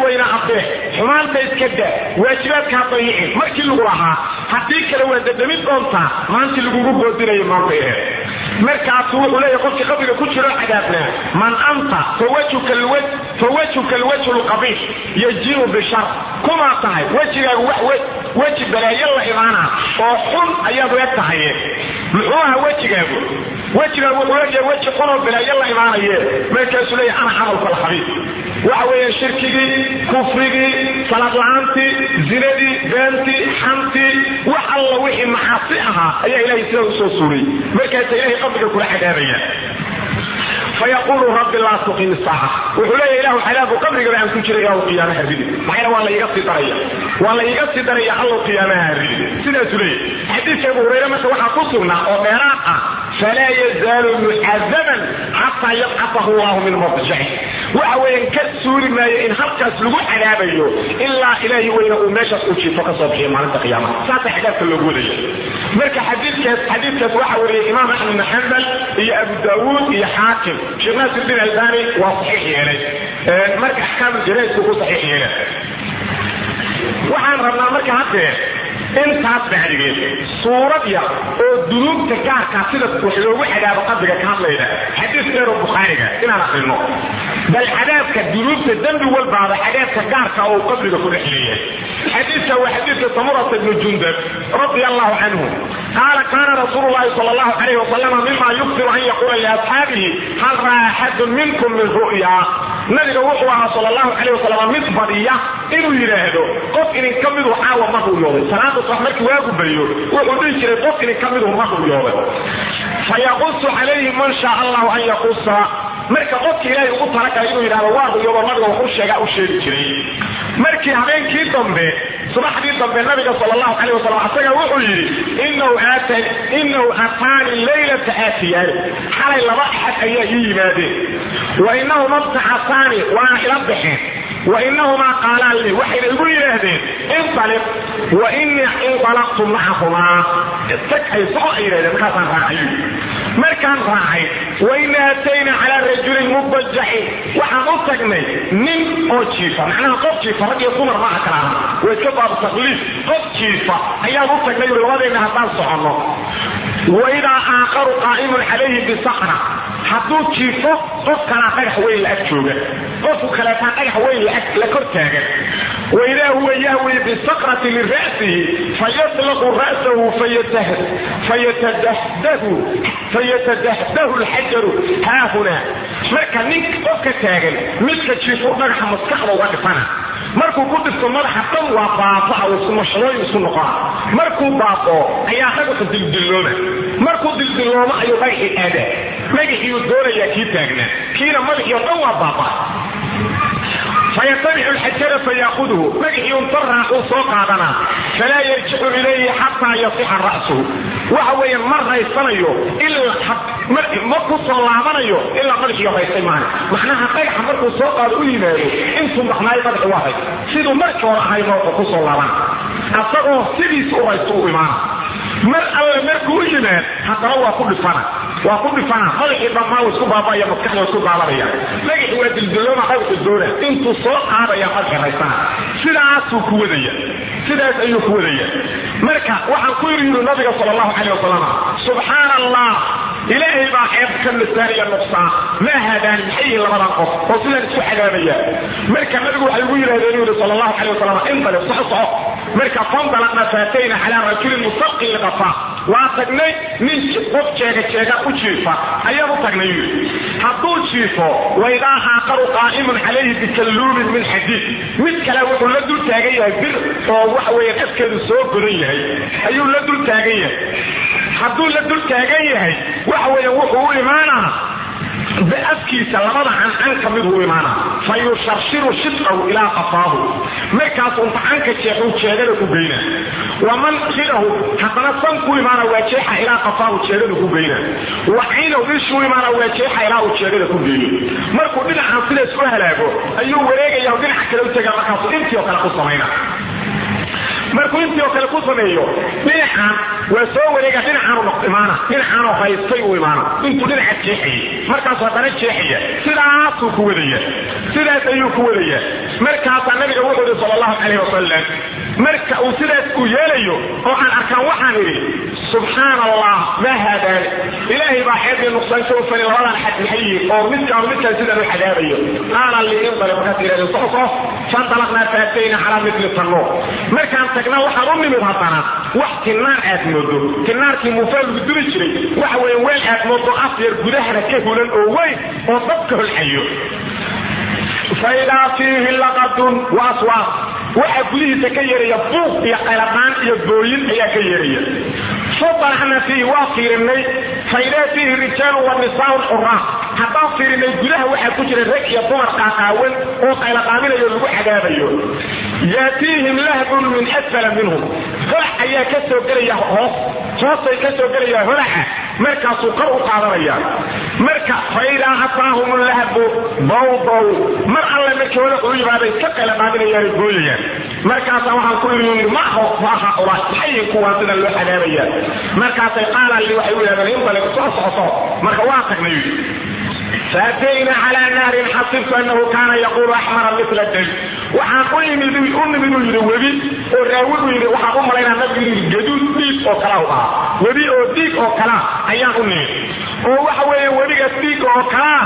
dheh xumaanta iska da waajibaadkaa dayicin markii lagu lahaa haddii kale waa dadamid doontaa maantii lagugu boodinayo maanta aheed markaasu wuxuu leeyahay qofkii qabriga ku jiro cadaabnaa man anta fawajhuka alwajhu lqabiix yajiu bishar kumaa tahay wejigaagu wax weji balaayo la imaana oo xun ayaad u eg tahaye muxuu ahaa wejigaagu wejigaagu wuxuu egyahay weji xunoo balaayo la imaanaye markaasuu leeyahay ana camalku alxabiib waxa weeye shirkigii kufrigii salaad la-aantii zinadii beentii xantii wax alla wixii macaasi ahaa ayaa ilahay sidaa usoo suuray markaasa ilahay qabriga kula cadaabaya fayaqulu rabbi laa tuqim saaca wuxuu leeya ilahu xalaaku qabrigaba aan ku jira ilahu qiyaamaha ridi maxayna waa laiga sii daraya waa la iga sii daraya allow qiyaamaha ridi sidaasuu leeyahy xadiidka abu hurayre marka waxaa ku sugnaa oo dheeraad ah falaa yazaalu mucadaban xataa yabcasahu llahu min mabjaci waxa weeyaan ka suuri maayo in halkaas lagu cadaabayo ilaa ilaahi weyna uu meeshaas u jiifo kasoo bixiyo maalinta qiyaamaha saasa cadaabka loogu wadaya marka xadiidkaas xadiidkaas waxaa wariyay imaam axmed bin xambal iyo abu daawuud iyo xaakim sheekh naasirdiin albani waa saxiix yeelay marka axkaam janaisku ku saxiix yeelay waxaan rabnaa marka haddee intaas bacdigeed suurad yar oo dunuubta gaarkaa sida wax loogu cadaabo qabriga ka hadlayda xadiis dheeroo bukhaariga inaan akrino bal cadaabka dunuubta dembi walbaaba cadaabka gaarka oo qabriga ku dhex leeyahay xadiidka waa xadiidka samurata ibnu jundab radia allahu canhu qaala kaana rasuulu llahi sal allahu calayh wasalama mima yukfiru an yaquula liasxaabihi hal raa axadun minkum min ru'ya nabiga wuxuu ahaa sal allahu calayh wasalam mid badiya inuu yidhaahdo qof idin ka midu caawa ma ru'yooday salaada subax markii waagu bariyo wuxuu dhihi jiray qof idin ka midu ma ru'yooday fayaqusu calayhi man shaa allahu an yaqusa marka qofka ilaahay ugu talagalay inuu yidhahdo waa ru'yoodo nabiga wuxuu sheegaa u sheegi jiray markii habeenkii dambe subaxdii dambe nabiga sal allahu calayh wasalam asaga wuxuu yidhi inahu ataani laylata aatiyaani xalay laba axad ayaa ii yimaadeen wa inahuma btacasaani waana ila baxeen wa inahumaa qaalaan lii waxayna igu yidhaahdeen inaliq wa inii inalaqtu macahumaa tag ay soco ay yidhahdeen markaasaan raacay markaan raacay waina atayna calaa rajulin mubajaxin waxaan u tagnay nin oo jiifa macnaha qof jiifa rag iyo dumar maaha kala aha waa iska baabu takliif qof jiifa ayaan u tagnay uri labadeenna haddaan soconno waidaa aakharu qaa'imun calayhi bisakra hadduu jiifo qof kalaa dhagax weyn la ag jooga qofku kaleetaa dhagax weyn la kor taagan waidaa huwa yahwi bisakrati min ra'sihi fayatlaqu ra'sahu fayatadahdahu lxajaru haahunaa marka nin qofka taagan midka jiifo dhagaxa maskaxda uga dhifana markuu ku dhifto madaxa dhan waa baabaa mashadooyin isku noqona markuu baaboo ayaa dhagaxu dildillooma markuu dildillooma ayuu dhagaxii aadaa dhagaxiiyuu doonayaa kii taagnaa kiina madaxii oo dhan waa baabaa fayatabicu lxajara fayaakuduhu magaxii unta raacuu soo qaadanaa falaa yarjicu ilayhi xataa yasixa ra'suhu waxa weeye ma raysanayo ma ku soo laabanayo ilaa madaxii raystay maana macnaha dhagaxa markuu soo qaado u yimaado intuu maqnaayo madaxi waa ray siduu markii hore ahay nooka ku soo laabana asagoo sidiisi u raysto u imaana mar alle markuu u yimaad haddana waa ku dhifana waa ku dhifana madaxii dhammaan isku baabaya maskaxda isku daalanaya magaxi waa dildilooma dhagaxu doona intuu soo qaadaya markay raysana sidaasuu ku wadaya sidaas ayuu ku wadaya marka waxaan ku yiri yiri nabiga sal allahu calayh wasalam subxaana allah ilaahay baa xeeb ka nasaaniya nuqsaan ma haadaani maxay yihiin labadan qof oo sidaan isku cadaabaya marka nabigu waxay ugu yidhahdeen yuri sal allahu calayh wasalam intalib soco soco marka fandalaqna faatayna calaa rajulin musaqin liqafaa waa tagnay nin qof jeega jeega u jiifa ayaan u tagnay yuri hadduu jiifo waidaa aaqaru qaa'imun calayhi bikalluumin min xadiid mid kale wuxuu la dul taagan yahay bir oo waxa weeye afkeedu soo godan yahay ayuu la dul taagan yahay hadduu la dul taagan yahay waxa weeye wuxuu u imaanaa afkiisa labada cancan ka mid u imaana fa yusharshiru shidqahu ilaa qafaahu markaasuu tacanka jeexuu jeegada ku geyna waman khidahu haddana san ku imaana waa jeexa ilaa qafaahu jeegada ku geyna wa caynahu ishuu imaana waa jeexa ilaa uu jeegada ku geeyo markuu dhinacan sidaas u halaago ayuu wareegaya dhinaca kale u tegaa markaasuu intii oo kale ku samayna markuu intii oo kale ku sameeyo dhinacan waa soo wareega dhinacaanu noq imaana dhinacaanoo haystay uu imaana intuu dhinaca jeexayay markaasuu haddana jeexaya sidaasuu ku wadaya sidaas ayuu ku wadaya markaasaa nabiga wuxuu ihi sal allahu calayh wasalam marka uu sidaas uu yeelayo oo aan arkaan waxaan idhi subxaan allah maa haadaani ilaahay baa xeedii nuqsaan ka ufani labadan xad maxay yihiin oo midkaan midkaan sidaan u xadaabayo qaala lii indali markaas yidhahdeen soco fandalaqnaa faatayna calaa mitli tannuur markaan tagna waxaan u nimid haddana wax tinaar aad moodo tinaarkii muufaa lagu duri jiray waxa weeye weel aad moodo afyar gudahana ka hulan oo weyn oo dabka holxayo faidaa fiihi laqadun wa aswaaq waxaa gudihiisa ka yeeraya buuq iyo qaladhaan iyo booyin ayaa ka yeeraya fadalacna fiihi waa fiirinay faidaa fiihi rijaalu wa nisaaun xuraa haddaan fiirinay gudaha waxaa ku jira rag iyo dumar qaaqaawan oo qaylaqaaminayo lagu cadaabayo yaatiihim lahbun min asfala minhum holac ayaa ka soo gelaya hoos hoostay ka soo gelaya holaca markaasuu kor u qaadanaya marka faidaa ataahum lahbu bawdow mar alle markii holac u yimaaday ka qaylaqaaminayaanay gooyayaan markaasaa waxaan ku iri ma haula maxay kuwaan sidan loo cadaabaya markaasay qaalan li waxay u yidhahdeen indaliq soo socoso marka waa tagnay faatayna calaa nahrin xasibtu annahu kaana yaquulu axmara mila dam waxaan u yimid u nimid uu yidhi webi oo raawi uu yidhi waxaan u malaynaa nabigu yidhi gaduud dhiig oo kala u ahaa webi oo dhiig oo kala ayaan u nimid oo waxa weeye webigaas dhiig oo kalaa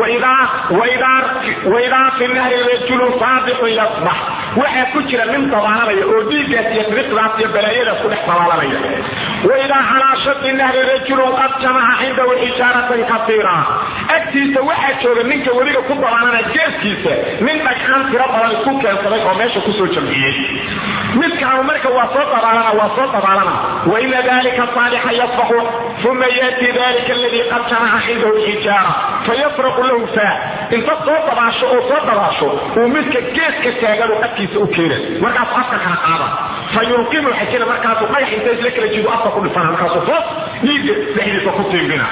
waidaa fi nahri rajulun saabixun yasbax waxaa ku jira nin dabaalanaya oo dhiiggaas iyo riqdaas iyo balaayadaas ku dhex dabaalanaya waidaa calaa shaqi nahri rajulun qad jamaca cindahu xijaaratan kasiira agtiisa waxaa jooga ninka webiga ku dabaalana geeskiisa nin dhagxaan tiro badan isku keensaday oo meesha kusoo jamciyey midkaanu marka waa soo dabaalana waa soo dabaalana waina dalika saalixa yasbaxu uma yaati dalika aladii qad jamaca cindahu xijaara fayafraqu lahu faa inta soo dabaasho oo soo dabaasho uu midka geeska taaganu afkiisa u keena markaasu afka kala qaada fa yulqimu xajina markaasuu dhagax inta isla kala jido afka ku dhifana markaasuu hoos dhiigga dhexdiisa ku tiimbina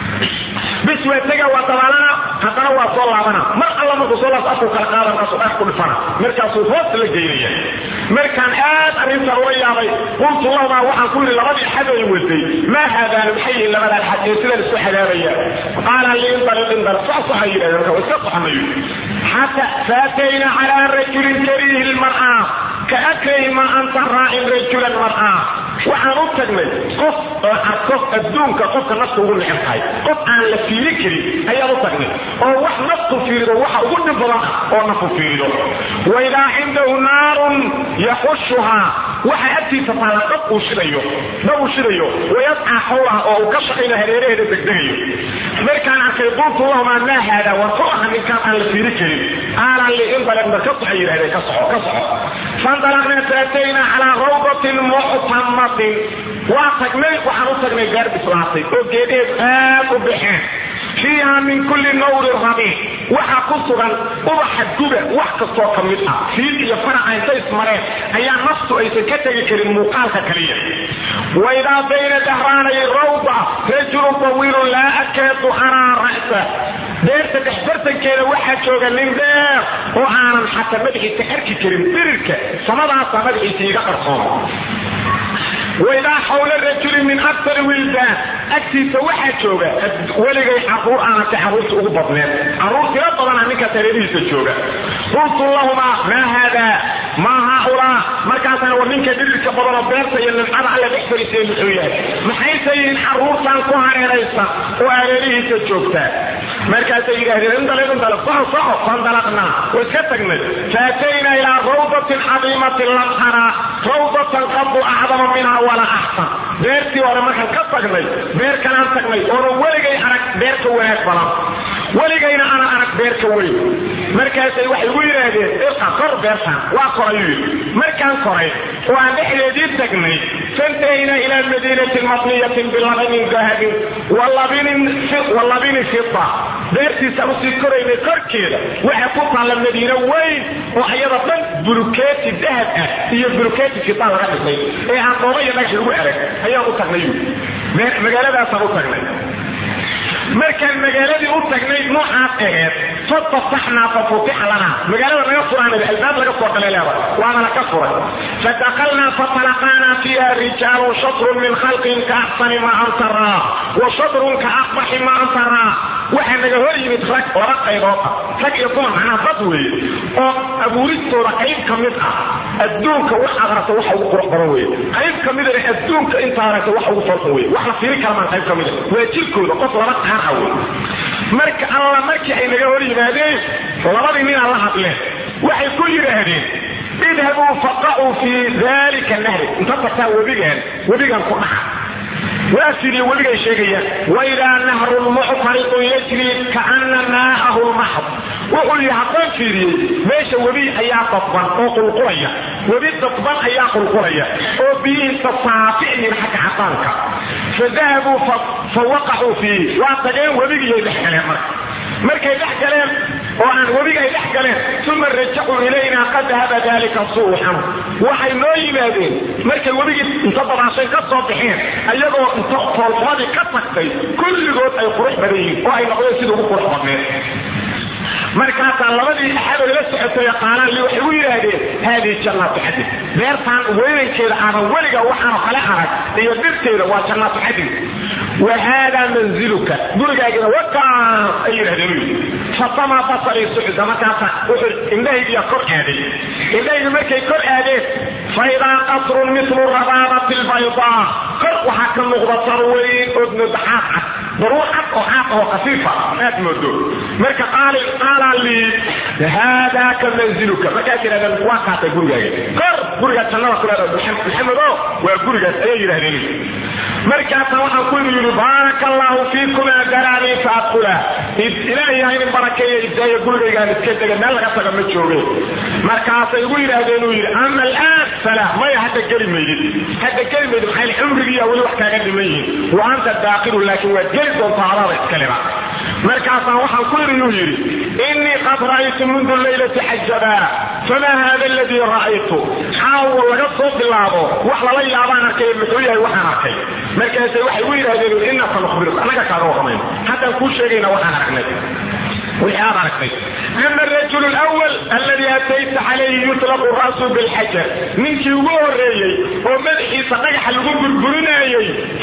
bis waa tega waa dabaalana haddana waa soo laabana mar alla markuu soo laabto afku kala qaada markaasuu dhagax ku dhifana markaasuu hoos la geynaya markaan aad arrintan ula yaabay qultu lahumaa waxaan ku yidhi labadii xad ay watay maa haadaani maxay yihiin labadan xad ee sidan isku xadaabaya qaala liindalin indal socsoxa yidhahdeen marka iska soconayo xata faatayna calaa rajulin kariihi lmar'aa ka akrahi ma anta raacin rajulan mar'aa waxaan u tagnay qof oo arko adduunka qofka nafta ugu neceb tahay qof aan la fiiri karin ayaan u tagnay oo wax naftu fiirido waxa ugu dhib badan ah oo naftu fiirido waidaa cindahu naarun yaxushuhaa waxa agtiisa taala dab uu shidayo dab uu shidayo wayascaa xawlaha oo uu ka shaqayna hareeraheeda degdegayo markaan arkay qultu lahumaa maa haada war ku aha ninkaan aan la fiiri karin qaalan li indalaq mar ka soco yidhahdeen ka soco ka soco fandalaqna faatayna calaa rawdatin muctamatin waa tagnay waxaan u tagnay gaar bislaatay oo geedheed aad u baxeen fiiha min kulli nawri rabiic waxaa ku sugan ubaxa guba wax kastoo ka mid ah fiil iyo faraca intay ismareen ayaa naftu aysan ka tegi karin muuqaalka kaliya waidaa bayna dahraanay rawda rajulun tawiilun laa akaadu araa ra'sa beerta dhexbartankeeda waxaa jooga nin dheer oo aanan xataa madaxiisa arki karin birirka samadaasa madaxiisa iga qarsooma waidaa xawla rajuli min aktar wildaan agtiisa waxaa jooga weligay caruur aanatay caruurta ugu badneed caruur tiro badana ninkaas hareerihiisa jooga qultu lahumaa maa haadaa maa haaulaa markaasana war ninka dhirirka badanoo beerta iyo nimcada alle dhex fariisay muxuu yahay maxayse yihiin caruurtan ku hareeraysan oo hareerihiisa joogtaa markaasay yidhaahdeen indalib indalib soco soco fandalaqnaa oo iska tagnay faataynaa ilaa rawdatin cadiimatin lam taraa rawdatan qadu acdama minha walaa axsan beertii hore markaan ka tagnay beer kalaan tagnay oonan weligay arag beer ka wanaag badan weligayna aanan arag beer ka weyn markaasay waxay igu yidhaahdeen irqa kor beertaan waa korayuu yidhi markaan koray oo aan dhexdeedii tagnay fantahaynaa ilaa madiinatin mabniyatin bilabinin dahabin walabini fida beertiisaan usii koraynay korkeeda waxaa ku taalla madiino weyn oo ayada dhan bulukeeti dahab ah iyo bulukeeti fida laga dhisay ee aan dhooba iyo dhagax lagu erag ayaan u tagnay magaaladaasaan u tagnay markaan magaaladii u tagnay noocaas aheed fatafaxnaa fafutixa lanaa magaalada naga furaanada albaab laga soo galay leeda waana laka furay fadakalnaa fatalaqaanaa fiiha rijaalun shatrun min khalqin ka axsani maa antaraa wa shatrun ka aqbaxi maa antaraa waxaa naga hor yimid rag laba qaybood ah rag iyo dumar macnaha dad weeye oo abuuristooda qayb ka mid ah adduunka waxaad aragta waxa ugu qurux badan weeye qayb ka midana adduunka intaad aragta waxa ugu falxun weeye wax la fiiri karamaan qayb ka mida waa jirkooda qof laba qaan ah wey marka alla markii ay naga hor yimaadeen labadii ninaa la hadleen waxay ku yidhaahdeen idhabuu faqacuu fii dalika nahri inta tagtaa webigaan webigan ku dhaca waa fiiriye webigay sheegayaan waidaa nahrun muctaridun yajri kaana maa'ahu lmaxd wuxuu yidhi haddaan fiiriyey meesha webi ayaa dadban oo qulqulaya webi dadban ayaa qulqulaya oo biyihiisa saaficyin xagga cadaanka fadahabuu fa waqacuu fiihi waa tageen webigiyay dhex galeen marka markay dhex galeen oo aan webiga ay dhex galeen uma rajacuu ilaynaa qad dahaba dalika suuxan waxay noo yimaadeen markay webigii inta dabaashay ka soo baxeen ayagoo inta foolxumadii ka tagtay kulligood ay qurux badan yihiin oo ay noqdeen sida ugu qurux badneed markaasaa labadii axadoo la socotay qaalaan li waxay u yidhaahdeen haadihi jannaatu xadin beertaan weynankeeda aadan weliga waxaanoo kale arag iyo dhirteeda waa jannaatu xadin wa haadaa manziluka gurigaagina wakaan ay yidhahdeen u yidhi fatamaa basarii sucda markaasa wuxuu indhahaygiya kor aaday indhahaygi markay kor aadeen faidaa qasrun milu rabaabati lbaydaa kor waxaa ka muuqda sarweyn ood moodaxaad cad daruur cad oo caaq oo khafiifa aad moodo marka qaalaa lii haadaa ka manziluka markaas yidhahdeen waa kaatay gurigaaga kor gurigaa jannada ku leeda maxamedo waa gurigaas ayay yidhahdeen markaasa waxaan ku yidhi baaraka allaahu fiikumaa daraanii fa adkula ilaahay ha idin barakeeya idaayo gurigaygaan iska dega meel laga taga ma jooge markaasay igu yidhaahdeen uu yidhi ama alaan fala maya hadda geli maydid hadda geli maydid maxay cumrigiiya weli wax kaaga dhiman yihiin wa anta daakilu laakiin waad geli doontaa adaada iskaleba markaasaan waxaan ku yidhi yuu yidhi innii qad ra'aytu mundu laylati xajabaa famaa haada aladii ra'aytu caawo laga soo bilaabo wax lala yaabaan arkay muxuu yahay waxaan arkay markaasay waxay u yidhahdeen innaka nukhbiruka annaga kaaga warramayno haddaan kuu sheegayna waxaan aragnay wixii aad aragtay ama arajul lwal alladii atayta calayhi yutlaqu ra'su bilxajar ninkii ugu horreeyey oo madaxiisa dhagaxa lagu burburinaayey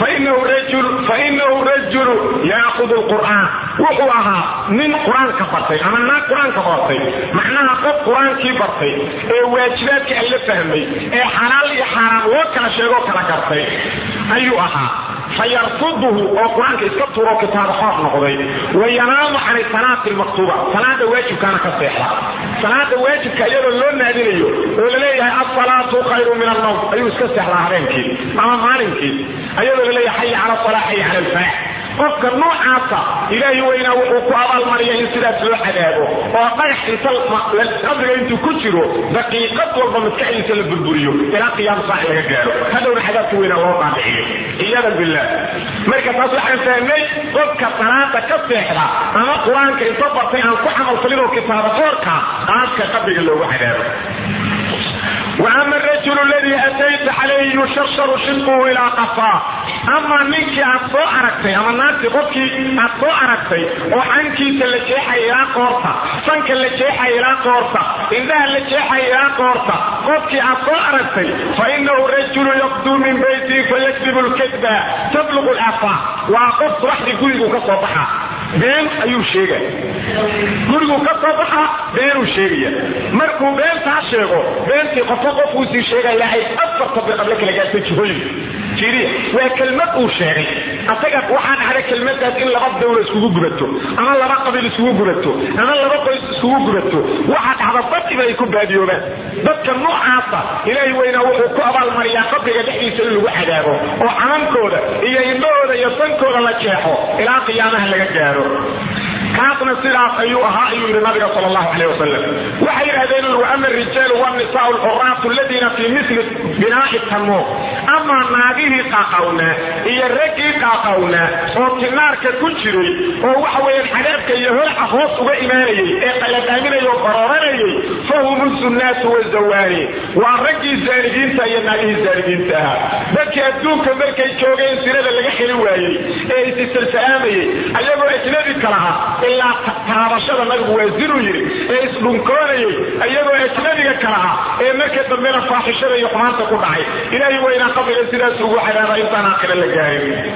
fainahu rajulu yaakudu lqur'aan wuxuu ahaa nin qur-aanka bartay ama naag qur-aanka bartay macnaha qof qur-aankii bartay ee waajibaadka alla fahmay ee xalaal iyo xaaraan loo kala sheegoo kala gartay ayuu ahaa fayarfuduhu oo qur-aanka iska turo kitaaba xoor noqday wayanaamu can salaati lmaktuuba salaada waajibkaana ka seexda salaada waajibka iyadoo loo naadinayo oo laleeyahay asalaatu khayru min almawt ayuu iska seexdaa habeenkii ama maalinkii ayadoo laleeyahay xaya cala salaa xaya cala alfaax qofka noocaasa ilaahi weynaa wuxuu ku abaalmariya in sidaas loo cadaabo oo dhagax inta qabriga intuu ku jiro daqiiqad walba maskaxdiisa la burburiyo ilaa qiyaam saac laga gaaro hadhowna cadaabka weynaa loo qaadiciyo iyadan billah marka taas waxaan fahmay qofka salaada ka seexda ama qur-aanka inta bartay aan ku camalfalinoo kitaaba qoorka qaabka qabriga loogu cadaabo وأما الرجل الذي أتيت عليه يشرشر شقه إلى قفاه أما منك أصو أركتي أما الناس قفك أصو أركتي وعنك تلجيح إلى قورتا فانك اللجيح إلى قورتا إنها اللجيح إلى قورتا قفك أصو أركتي فإنه الرجل يقدو من بيته فيكذب الكذبة تبلغ الأفاه وقف رحل قلبه كصبحة been ayuu sheegaya gurigu ka soo baxa beenuu sheegaya markuu beentaa sheego beentii qofka qofkuu sii sheegaya ay afarta biqable kala gaartay jihooyin jiriya waa kelmad uu sheegay asaga waxaa dhacda kelmadaas in laba dawla iskugu gubato ama laba qabiil iskugu gubato ama laba qoys iskugu gubato waxaa dhacda badiba ay ku baadiyoobaan dadka noocaasa ilaahay weynaa wuxuu ku abaalmariyaa qabriga dhexdiisa in lagu cadaabo oo camankooda iyo indhahooda iyo sankooda la jeexo ilaa qiyaamaha laga gaaro kaasna sidaas ayuu ahaa ayuu yidhi nabiga sal allahu caleyh wasalam waxay yidhahdeen wa ama rijaalu والنساء الحرات الذين في مثل بناء التنور أما ناقيه قاقونا إيا الرقي قاقونا وكنارك كنشري ووحوين حلابك يهل أخوص وإيماني إيه قلت أمين يقررني فهم السنات والزواني والرقي الزانجين تايا ناقيه الزانجين تاها بكي أدوك مركي جوغين سنة اللي حلي وايي إيه استسلسامي أيضا أجنبي كلها إلا تارشد نقب وزيرو يري إيه اسلونكوني أيضا أجنبي كلها إيه مركي دمنا فاحشة يقمانتا كدعي إلهي وإنا قبل سنة سوء حلابا إنسان آخر اللي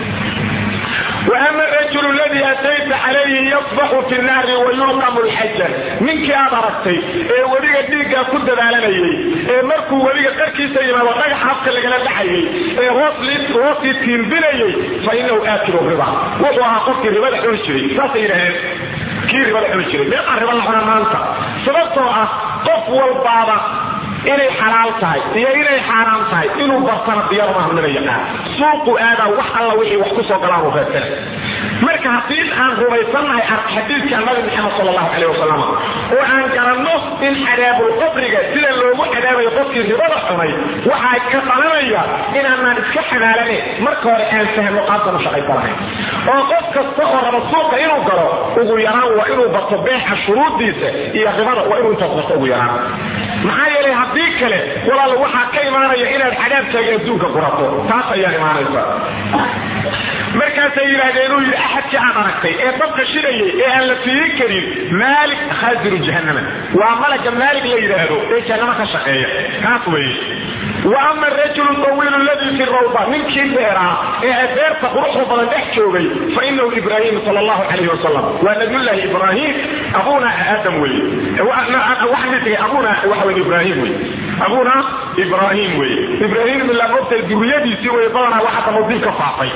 واما الرجل الذي اتيت عليه يصبح في النار ويلقم الحجه منك يا بركتي ee wadiga dhiiga ku dadaalanayay ee markuu wadiga qarkiisa yimaado dhagax habka lagala dhaxayay ee hoos liid hoos tiimbinayay fa inuu aakilu riba wuxuu ahaa qofkii ribada cuni jiray saasay yidhaaheen kii ribada cuni jiray meeqaa riba la cuna maanta sababtoo ah qof walbaaba inay xalaal tahay iyo inay xaaraam tahay inuu bartana diyaar maaha mina yaqaan suuqu aadaa wax alla wixii wax ku soo galaan uu reebtana marka haddii aan rumaysannahay xadiidka nabi maxamed sal allahu caleyh wasalam oo aan garanno in cadaabul qabriga sida loogu cadaabayo qofkii ribada cunay waxaa ka dhalanaya inaanaan iska xanaalane marka hore aan fahmo qaabkan u shaqaysa lahayn oo qof kasta oo raba suuqa inuu galo ugu yaraan waa inuu barto beexa shuruuddiisa iyo ribada waa inuu intaas barto ugu yaraan maxaa yeelay haddii kale walaal waxaa ka imaanaya inaad cadaabtaaga adduunka qurato taas ayaa imaanaysa markaasay yidhaahdeen inuu yidhi axadkii aan aragtay ee dabka shidayay ee aan la fiirin karin maalik khaasiru jahannama waa malaga maalig la yidhaahdo ee jahannama ka shaqeeya kaas weeye wa ama arajulu tawiilu alladii fi rawda ninkii beeraa ee adeerta quruxda badan dhex joogay fa inahu ibraahim sal allahu calayhi wasalam waa nabiyullaahi ibraahim abuna aadam weeye waxaan dhigay abuna waxa weye ibraahim weye abuna ibraahim weye ibraahim ilaa mogtay duriyadiisii weye badanaa waxa damadiin ka faafay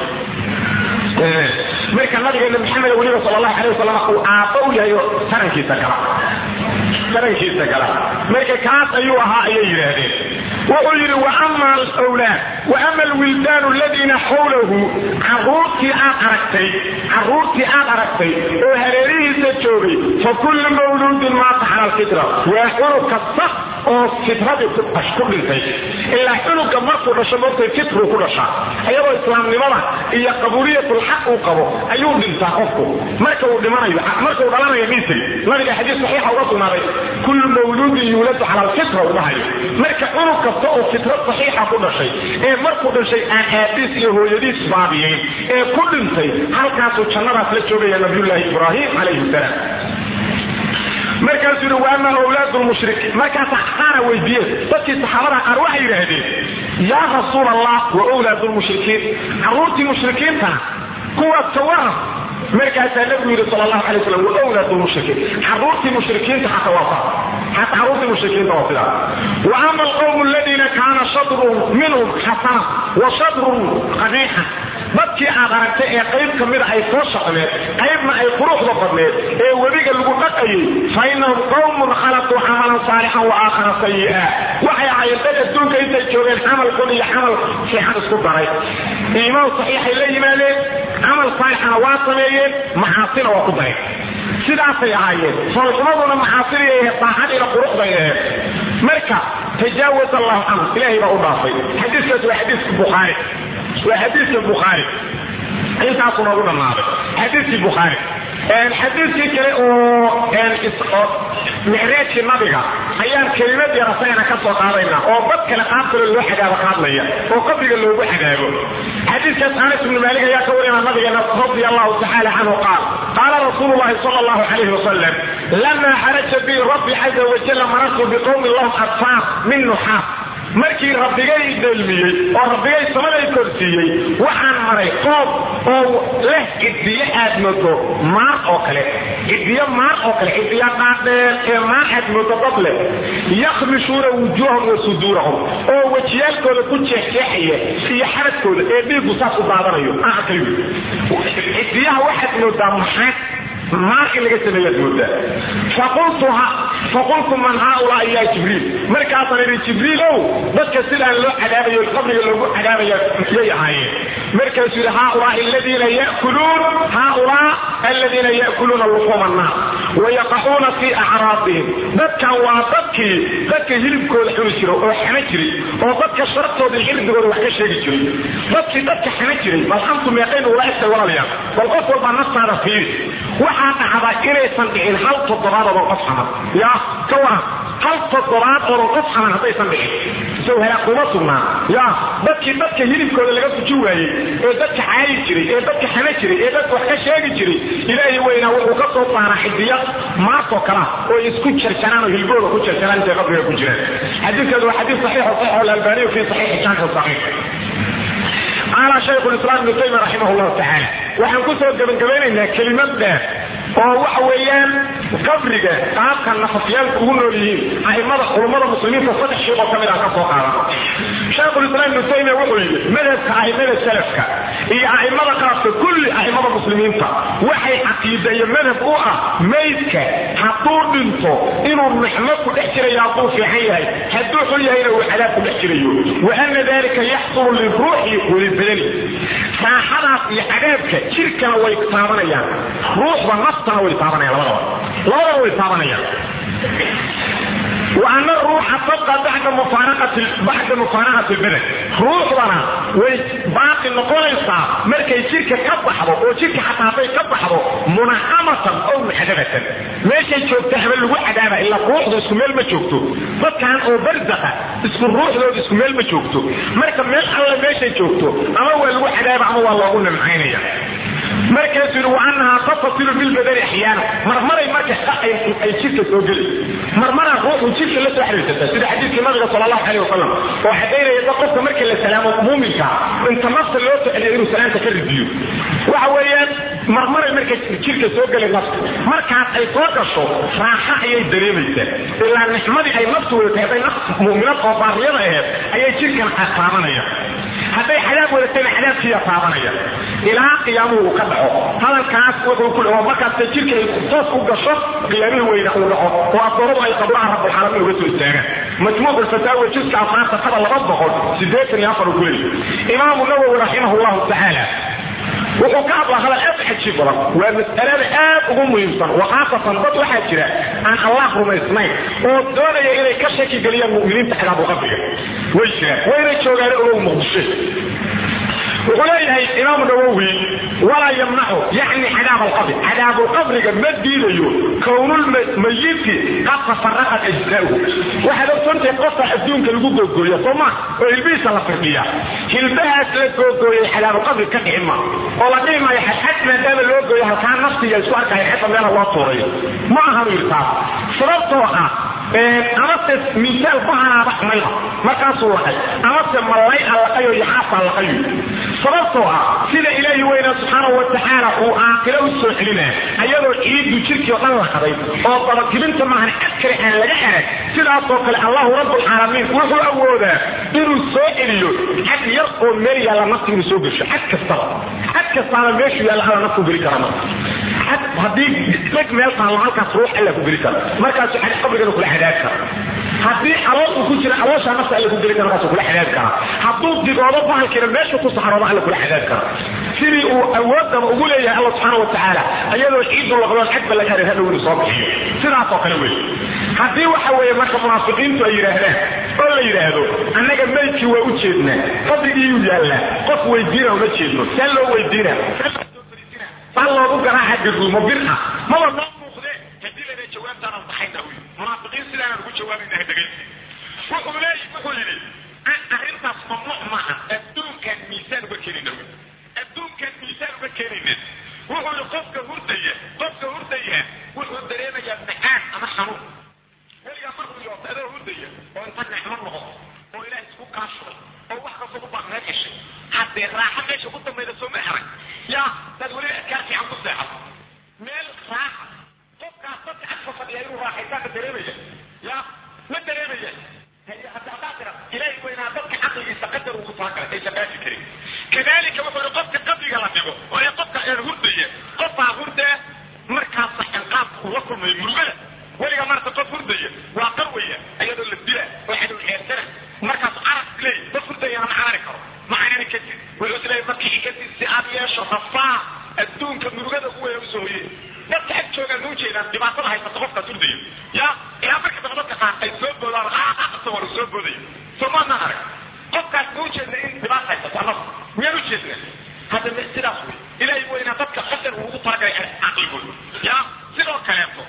marka nabigeena maxamed weliba sal allahu alay wasalam uu aabba u yahay tarankiisa gala tarankiisa gala marka kaas ayuu ahaa ayay yidhaahdeen wuxuu yidhi waama alwlaad waama alwildaanu aladiina xawlahu caruurtii aad aragtay caruurtii aad aragtay oo hareerihiisa joogay fa kullu mawluudin maata cala alfitra waa cunug kasta oo fitradii ku dhintay ilaa cunuga markuu dhasho moogtay fitru ku dhashaa ayadoo islaamnimada iyo qabuuliyatulxaq uu qabo ayuu dhintaa qofku marka uu dhimanayo marka uu dhalanayo misri nabiga xadiis saxiixa uga sugnaaday kullu mawluudin yuuladu cala alfitra uu dhahayo marka cunug kasta oo fitra saxiixa ku dhashay ee markuu dhashay aan aabiis iyo hooyadiis baabiyeen ee ku dhintay halkaasuu jannadaas la joogaya nabiyullaahi ibraahim calayhi salaam markaasuu yidhi waama awlaad lmushrik markaasa qaara weydiiyeen dadkii saxaabada qaar waxay yidhaahdeen yaa rasuul allah wa wlaad lmushrikiin caruurtii mushrikiintana kuwaas ka waran markaasaa nabigu yidhi sal allahu alay wasalam wa wlaad lmushrikiin caruurtii mushrikiinta xata waa saa xata caruurtii mushrikiinta waa sidaa wa ama alqawm aladiina kaana shadrun minhum xasana wa shadrun qabiixa dadkii aad aragtay ee qayb ka mida ay soo shaqneed qaybna ay quruxda badneed ee webiga lagu dhaqayay fa inahum qawmun khalatuu camalan saalixan wa aakhara sayi'a waxay ahaayeen dad adduunka intay joogeen camal xun iyo camal fiixan isku daray iimaan saxiixay la yimaadeen camal saalixana waa sameeyeen maxaasina waa ku dareen sidaasay ahaayeen foolxumaduna maxaasinay ahayd daacadiina quruxday ahayd marka tajaawaz allahu canhu ilaahay baa u dhaafay xadiiskaas waa xadiiska bukhaari waa xadiiska bukhaari intaasuu noogu dhammaaday xadiiskii bukhaari xadiiskii kale oo micraajkii nabiga ayaan kelimad yar asagana ka soo qaadayna oo dad kale qaab kale loo xagaabo qaadlaya oo qabriga loogu xagaabo xadiiskaas anas ibnu maalik ayaa ka warina nabigeena radi allahu tacaala canhu qaal qaala rasuulu llahi sala allahu calayhi wasalam lama xaraja bi rabbi caza wajalla marartu biqowmi lahum adfaar min nuxaas markii rabbigay dheelmiyey oo rabbigay samaday korsiiyey waxaan maray qoob oo leh cidiyo aad moodo maar oo kale cidiyo maar oo kale cidiyo dhaadheer ee maar aad moodo dad leh yakhmishuuna wujuuhahum wa suduurahum oo wejiyaalkooda ku jeexjeexaya iyo xaradkooda ee dhiigu saas u daadanayo aakay cidiyaha waxaad moodaa maxaad maar in laga sameeyaad moodaa faqultu man haaulaa ya jibriil markaasaan idhi jibriilow dadka sidaan loo cadaabayo qabriga loogu cadaabaya yay ahaayeen markaasuu yidhi haaulaa aladiina ya'kuluun haaulaa aladiina ya'kuluuna luxuuma annaas wayaqacuuna fii acraadihim dadkan waa dadkii dadka hilibkooda cuni jira oo xama jiray oo dadka shartooda iyo cirdigooda wax ka sheegi jiray dadkii dadka xama jiray bal antu meeqayn ula egtay walaalayaal bal qof walbaa naftaada fiiri waxaa dhacda inaysan dhicin hal toddobaad oodan qof xaman yaa ka waran hal toddobaad oodan qof xaman haddaysan dhicin isaw halaag kuma sugnaa yaa dadkii dadka hilibkooda laga fuji waayey ee dadka caayi jiray ee dadka xama jiray ee dadka wax ka sheegi jiray ilaahay weynaa wuxuu ka soo saaraa xidiyad maartoo kalea oo isku jarjaraan oo hilbooda ku jarjaraan intay qabriga ku jiraan xadiidkeedu waa xadiid saxiix saxiix alalbaaniyu fi saxiixi jaamic saxiix qaala shaykhu lislaam ibnu taymiya raximah llahu tacaala waxaan ku soo gebagabaynaynaa kelimad dheer oo waxa weeyaan qabriga qaabka nafafyaalku ugu nool yihiin a'immada culummada muslimiinta saddex sheekh oo ka mid ah ka soo qaadan shaykhulislaam ibnu taymiya wuxuu yidhi madhabka a'immada salafka iyo a'immada qaabka kulli a'immada muslimiinta waxay caqiida iyo madhab u ah maydka hadduu dhinto inuu nixmo ku dhex jirayo hadduu fiican yahay hadduu xun yahayna uu cadaab ku dhex jirayo wa ana dalika yaxsulu liruuxi walibadani raaxadaas iyo cadaabka jirkana way taabanayaan ruuxda naftana way taabanayaan labadaba labadaba way taabanayaan وأن الروح تبقى بعد مفارقة بعد مفارقة البدن روحنا way baaqi noqonaysaa markay jirka ka baxdo oo jirka xataa hadday ka baxdo munacamatan ow muxadabatan meeshay joogta haba lagu cadaaba ilaa ruuxda isku meel ma joogto dadkan oo barzaqa isku ruuxdooda isku meel ma joogto marka meel alle meeshay joogto ama waa lagu cadaaba ama waa loogu nimcaynaya markaasuu yidhi waanahaa tatasilu bilbadani axyaana marmaray marka ay jirka soo geli marmaraa ruuxu jirka la soo xiriirsata sida xadiidkii nabiga sal allahu caleyh wasalam oo xadaynaya da qofka marka la salaamo muuminka inta nafta loo soceliyo inuu salaamta ka ridiyo waxa weeyaan marmaray marka jirka soo geli nafta markaas ay soo gasho raaxa ayay dareemaysaa ilaa nixmadii ay naftu wadatay hadday naf mu'minad oo baariyada aheed ayay jirkan taabanaya hadday cadaab wadatayna cadaabkiiya taabanaya ilaa qiyaamuhu uu ka dhaco hadalkaas wuxuu ku dhawo markaas jirka ay toos u gasho qiyaamihii weyna uu dhaco oo addoomadu ay qabraha rabbulcaalamiin uga soo istaagaan majmuuc alfataawa jiska afraanta kaba laba boqol sideetan iyo afar uu ku leeyahy imaamu nawowi raximah llahu tacaala wuxuu ka hadlaa hadal aad xajiib badan waa mas'alada aad ugu muhiimsan wakhaasatan dad waxaa jira aan allah rumaysnayn oo doonaya inay ka shaki geliyaan mu'miniinta xidaabu qabriga way jiraan wayna joogaan ogow muqdisho wuxuu leeyahay imaamu nawowi walaa yamnacu yani cadaab alqabri cadaab alqabriga ma diidayo kownulmayiti qad tafaraqat ajzaauhu waxaad ogsoontahay qofka adduunka lagu googooya sooma oo hilbihiisa la firdhiya hilbahaas la googooyay cadaabulqabri ka dhici ma oo la dhihi maayo xadxad maadaama loo gooyo halkaa naftiya isku arkaya xadda meela loo tuurayo ma ahanu yidhi taas sababtoo ah amase misaal bahanaaba mayda markaasuu laqay amase mallay a laqayo yaxaafaa laqayo sababtoo ah sida ilaahi weynaa subxaanahu wa tacaala uu aakiro u soo celinaa ayadoo ciiddu jirkii o dhan la haday oo dabakibinta maahan cad kale aan laga arag sidaasoo kale allahu rabbulcaalamiin wuxuu awoodaa inuu soo celiyo xad yar oo meel yaalla nafta inuu soo gesho xad kastaba xad kastaaba meeshuu yaalla alla nafku geli kara marka xad haddii dheg meel taallo halkaas ruux alla ku geli kara markaasu xad qabrigana kula cadaab kara haddii calool uu ku jira calooshaa nafta alla ku geli kara markaasuu kula cadaab kara hadduu digoodo bahalkiina meeshu ku saxroodo alla kula cadaab kara sidii uu awoodaba ugu leeyahay alla subxaana wa tacaala iyadoo ciidu laqdoon xadba laga haray hadhow inuu soo bixiyo sidaasoo kale wey haddii waxa weeye marka munaafiqiintu ay yidhaahdaan oo la yidhaahdo annaga maydkii waa u jeednaa qabrigiiyuu yaallaa qof weydiina uma jeedno see loo weydiina baa loogu garaaca garuumo bir ah maba noo muuqdee haddii lana jawaabtaanaan baxayna wy munaafiqiin sidaanaan ugu jawaabaynaha dhegaysi wuxuu leey wuxuu yidhi arrintaas mamnuuc maaha adduunkaan miisaan uga keenayna wy adduunkaan miisaan uga keenayna wuxuu yidhi qofka hurdaya qofka hurdaya wuxuu dareemayaa macaan ama xanuun weligaa markuu yoota adoo hurdaya oo inta nicmo noqo oo ilaah isku kaashuday oo wax kastoo u baaqneed heshay haddee raaxa meesha ku dambayda soo ma arag yaa dad weli adkaar fiican ku seexato meel raaxa qofkaas dadka agka fadhiya inuu raaxaysaanka dareemaya yaa ma dareemaya haddaa tira ilaahay weynaa dadka caqligiisa qadar ugu talagalay aysan dhaafi karin kadalika wuxuu yihi qofka qabriga la dhigo oo ee qofka een hurdaya qofbaa hurdee markaas saxanqaabka uu la kulmayo murugada weliga maarata qof hurdaya waa qarwaya ayadoo la dila oo xadow xeersana markaas carab leey qof hurdayana ma carari karo ma carari kadib wuxuu isleeyahay markii kadib si aad yeesho rafaa adduunka murugada ugu weyn soo hoyey dadka ag joogaan ma ujeedaan dhibaatada haysata qofkaas urdayo ya ilaa marka dambe dadka qaar ay soo boodaan isagoo la soo boodayo somaadna arag qofkaas ma ujeedna in dhibaata haysato annagu miyaan ujeedna hadda sidaas wey ilahay weyna dadka qadar uu ugu talagalay caqligooda ya sidoo kaleeto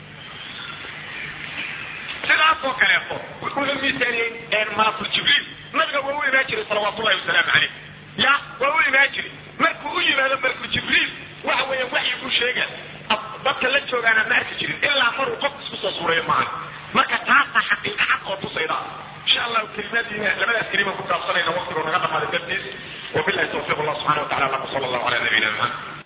sidaasoo kaleeto wuxuu miisaaniyey malakul jibriil nabiga waa u imaan jiray salawaatu ullahi wasalaamu caleyh ya waa u imaan jiray markuu u yimaado malakul jibriil waxa weeyaan waxyi ku sheega dadka la joogaana ma arki jirin ilaa maruu qof isku soo suureeyo maaha marka taasa xaqiiqa xaq oo tusayda insha allahu kelimaadiina labadaas kelima ku taabsanayna waqtigoo naga dhamaaday dartiis wabillahi tawfiiq allah subxana wa tacala lakum sala allahu calaa nabiyina muxamed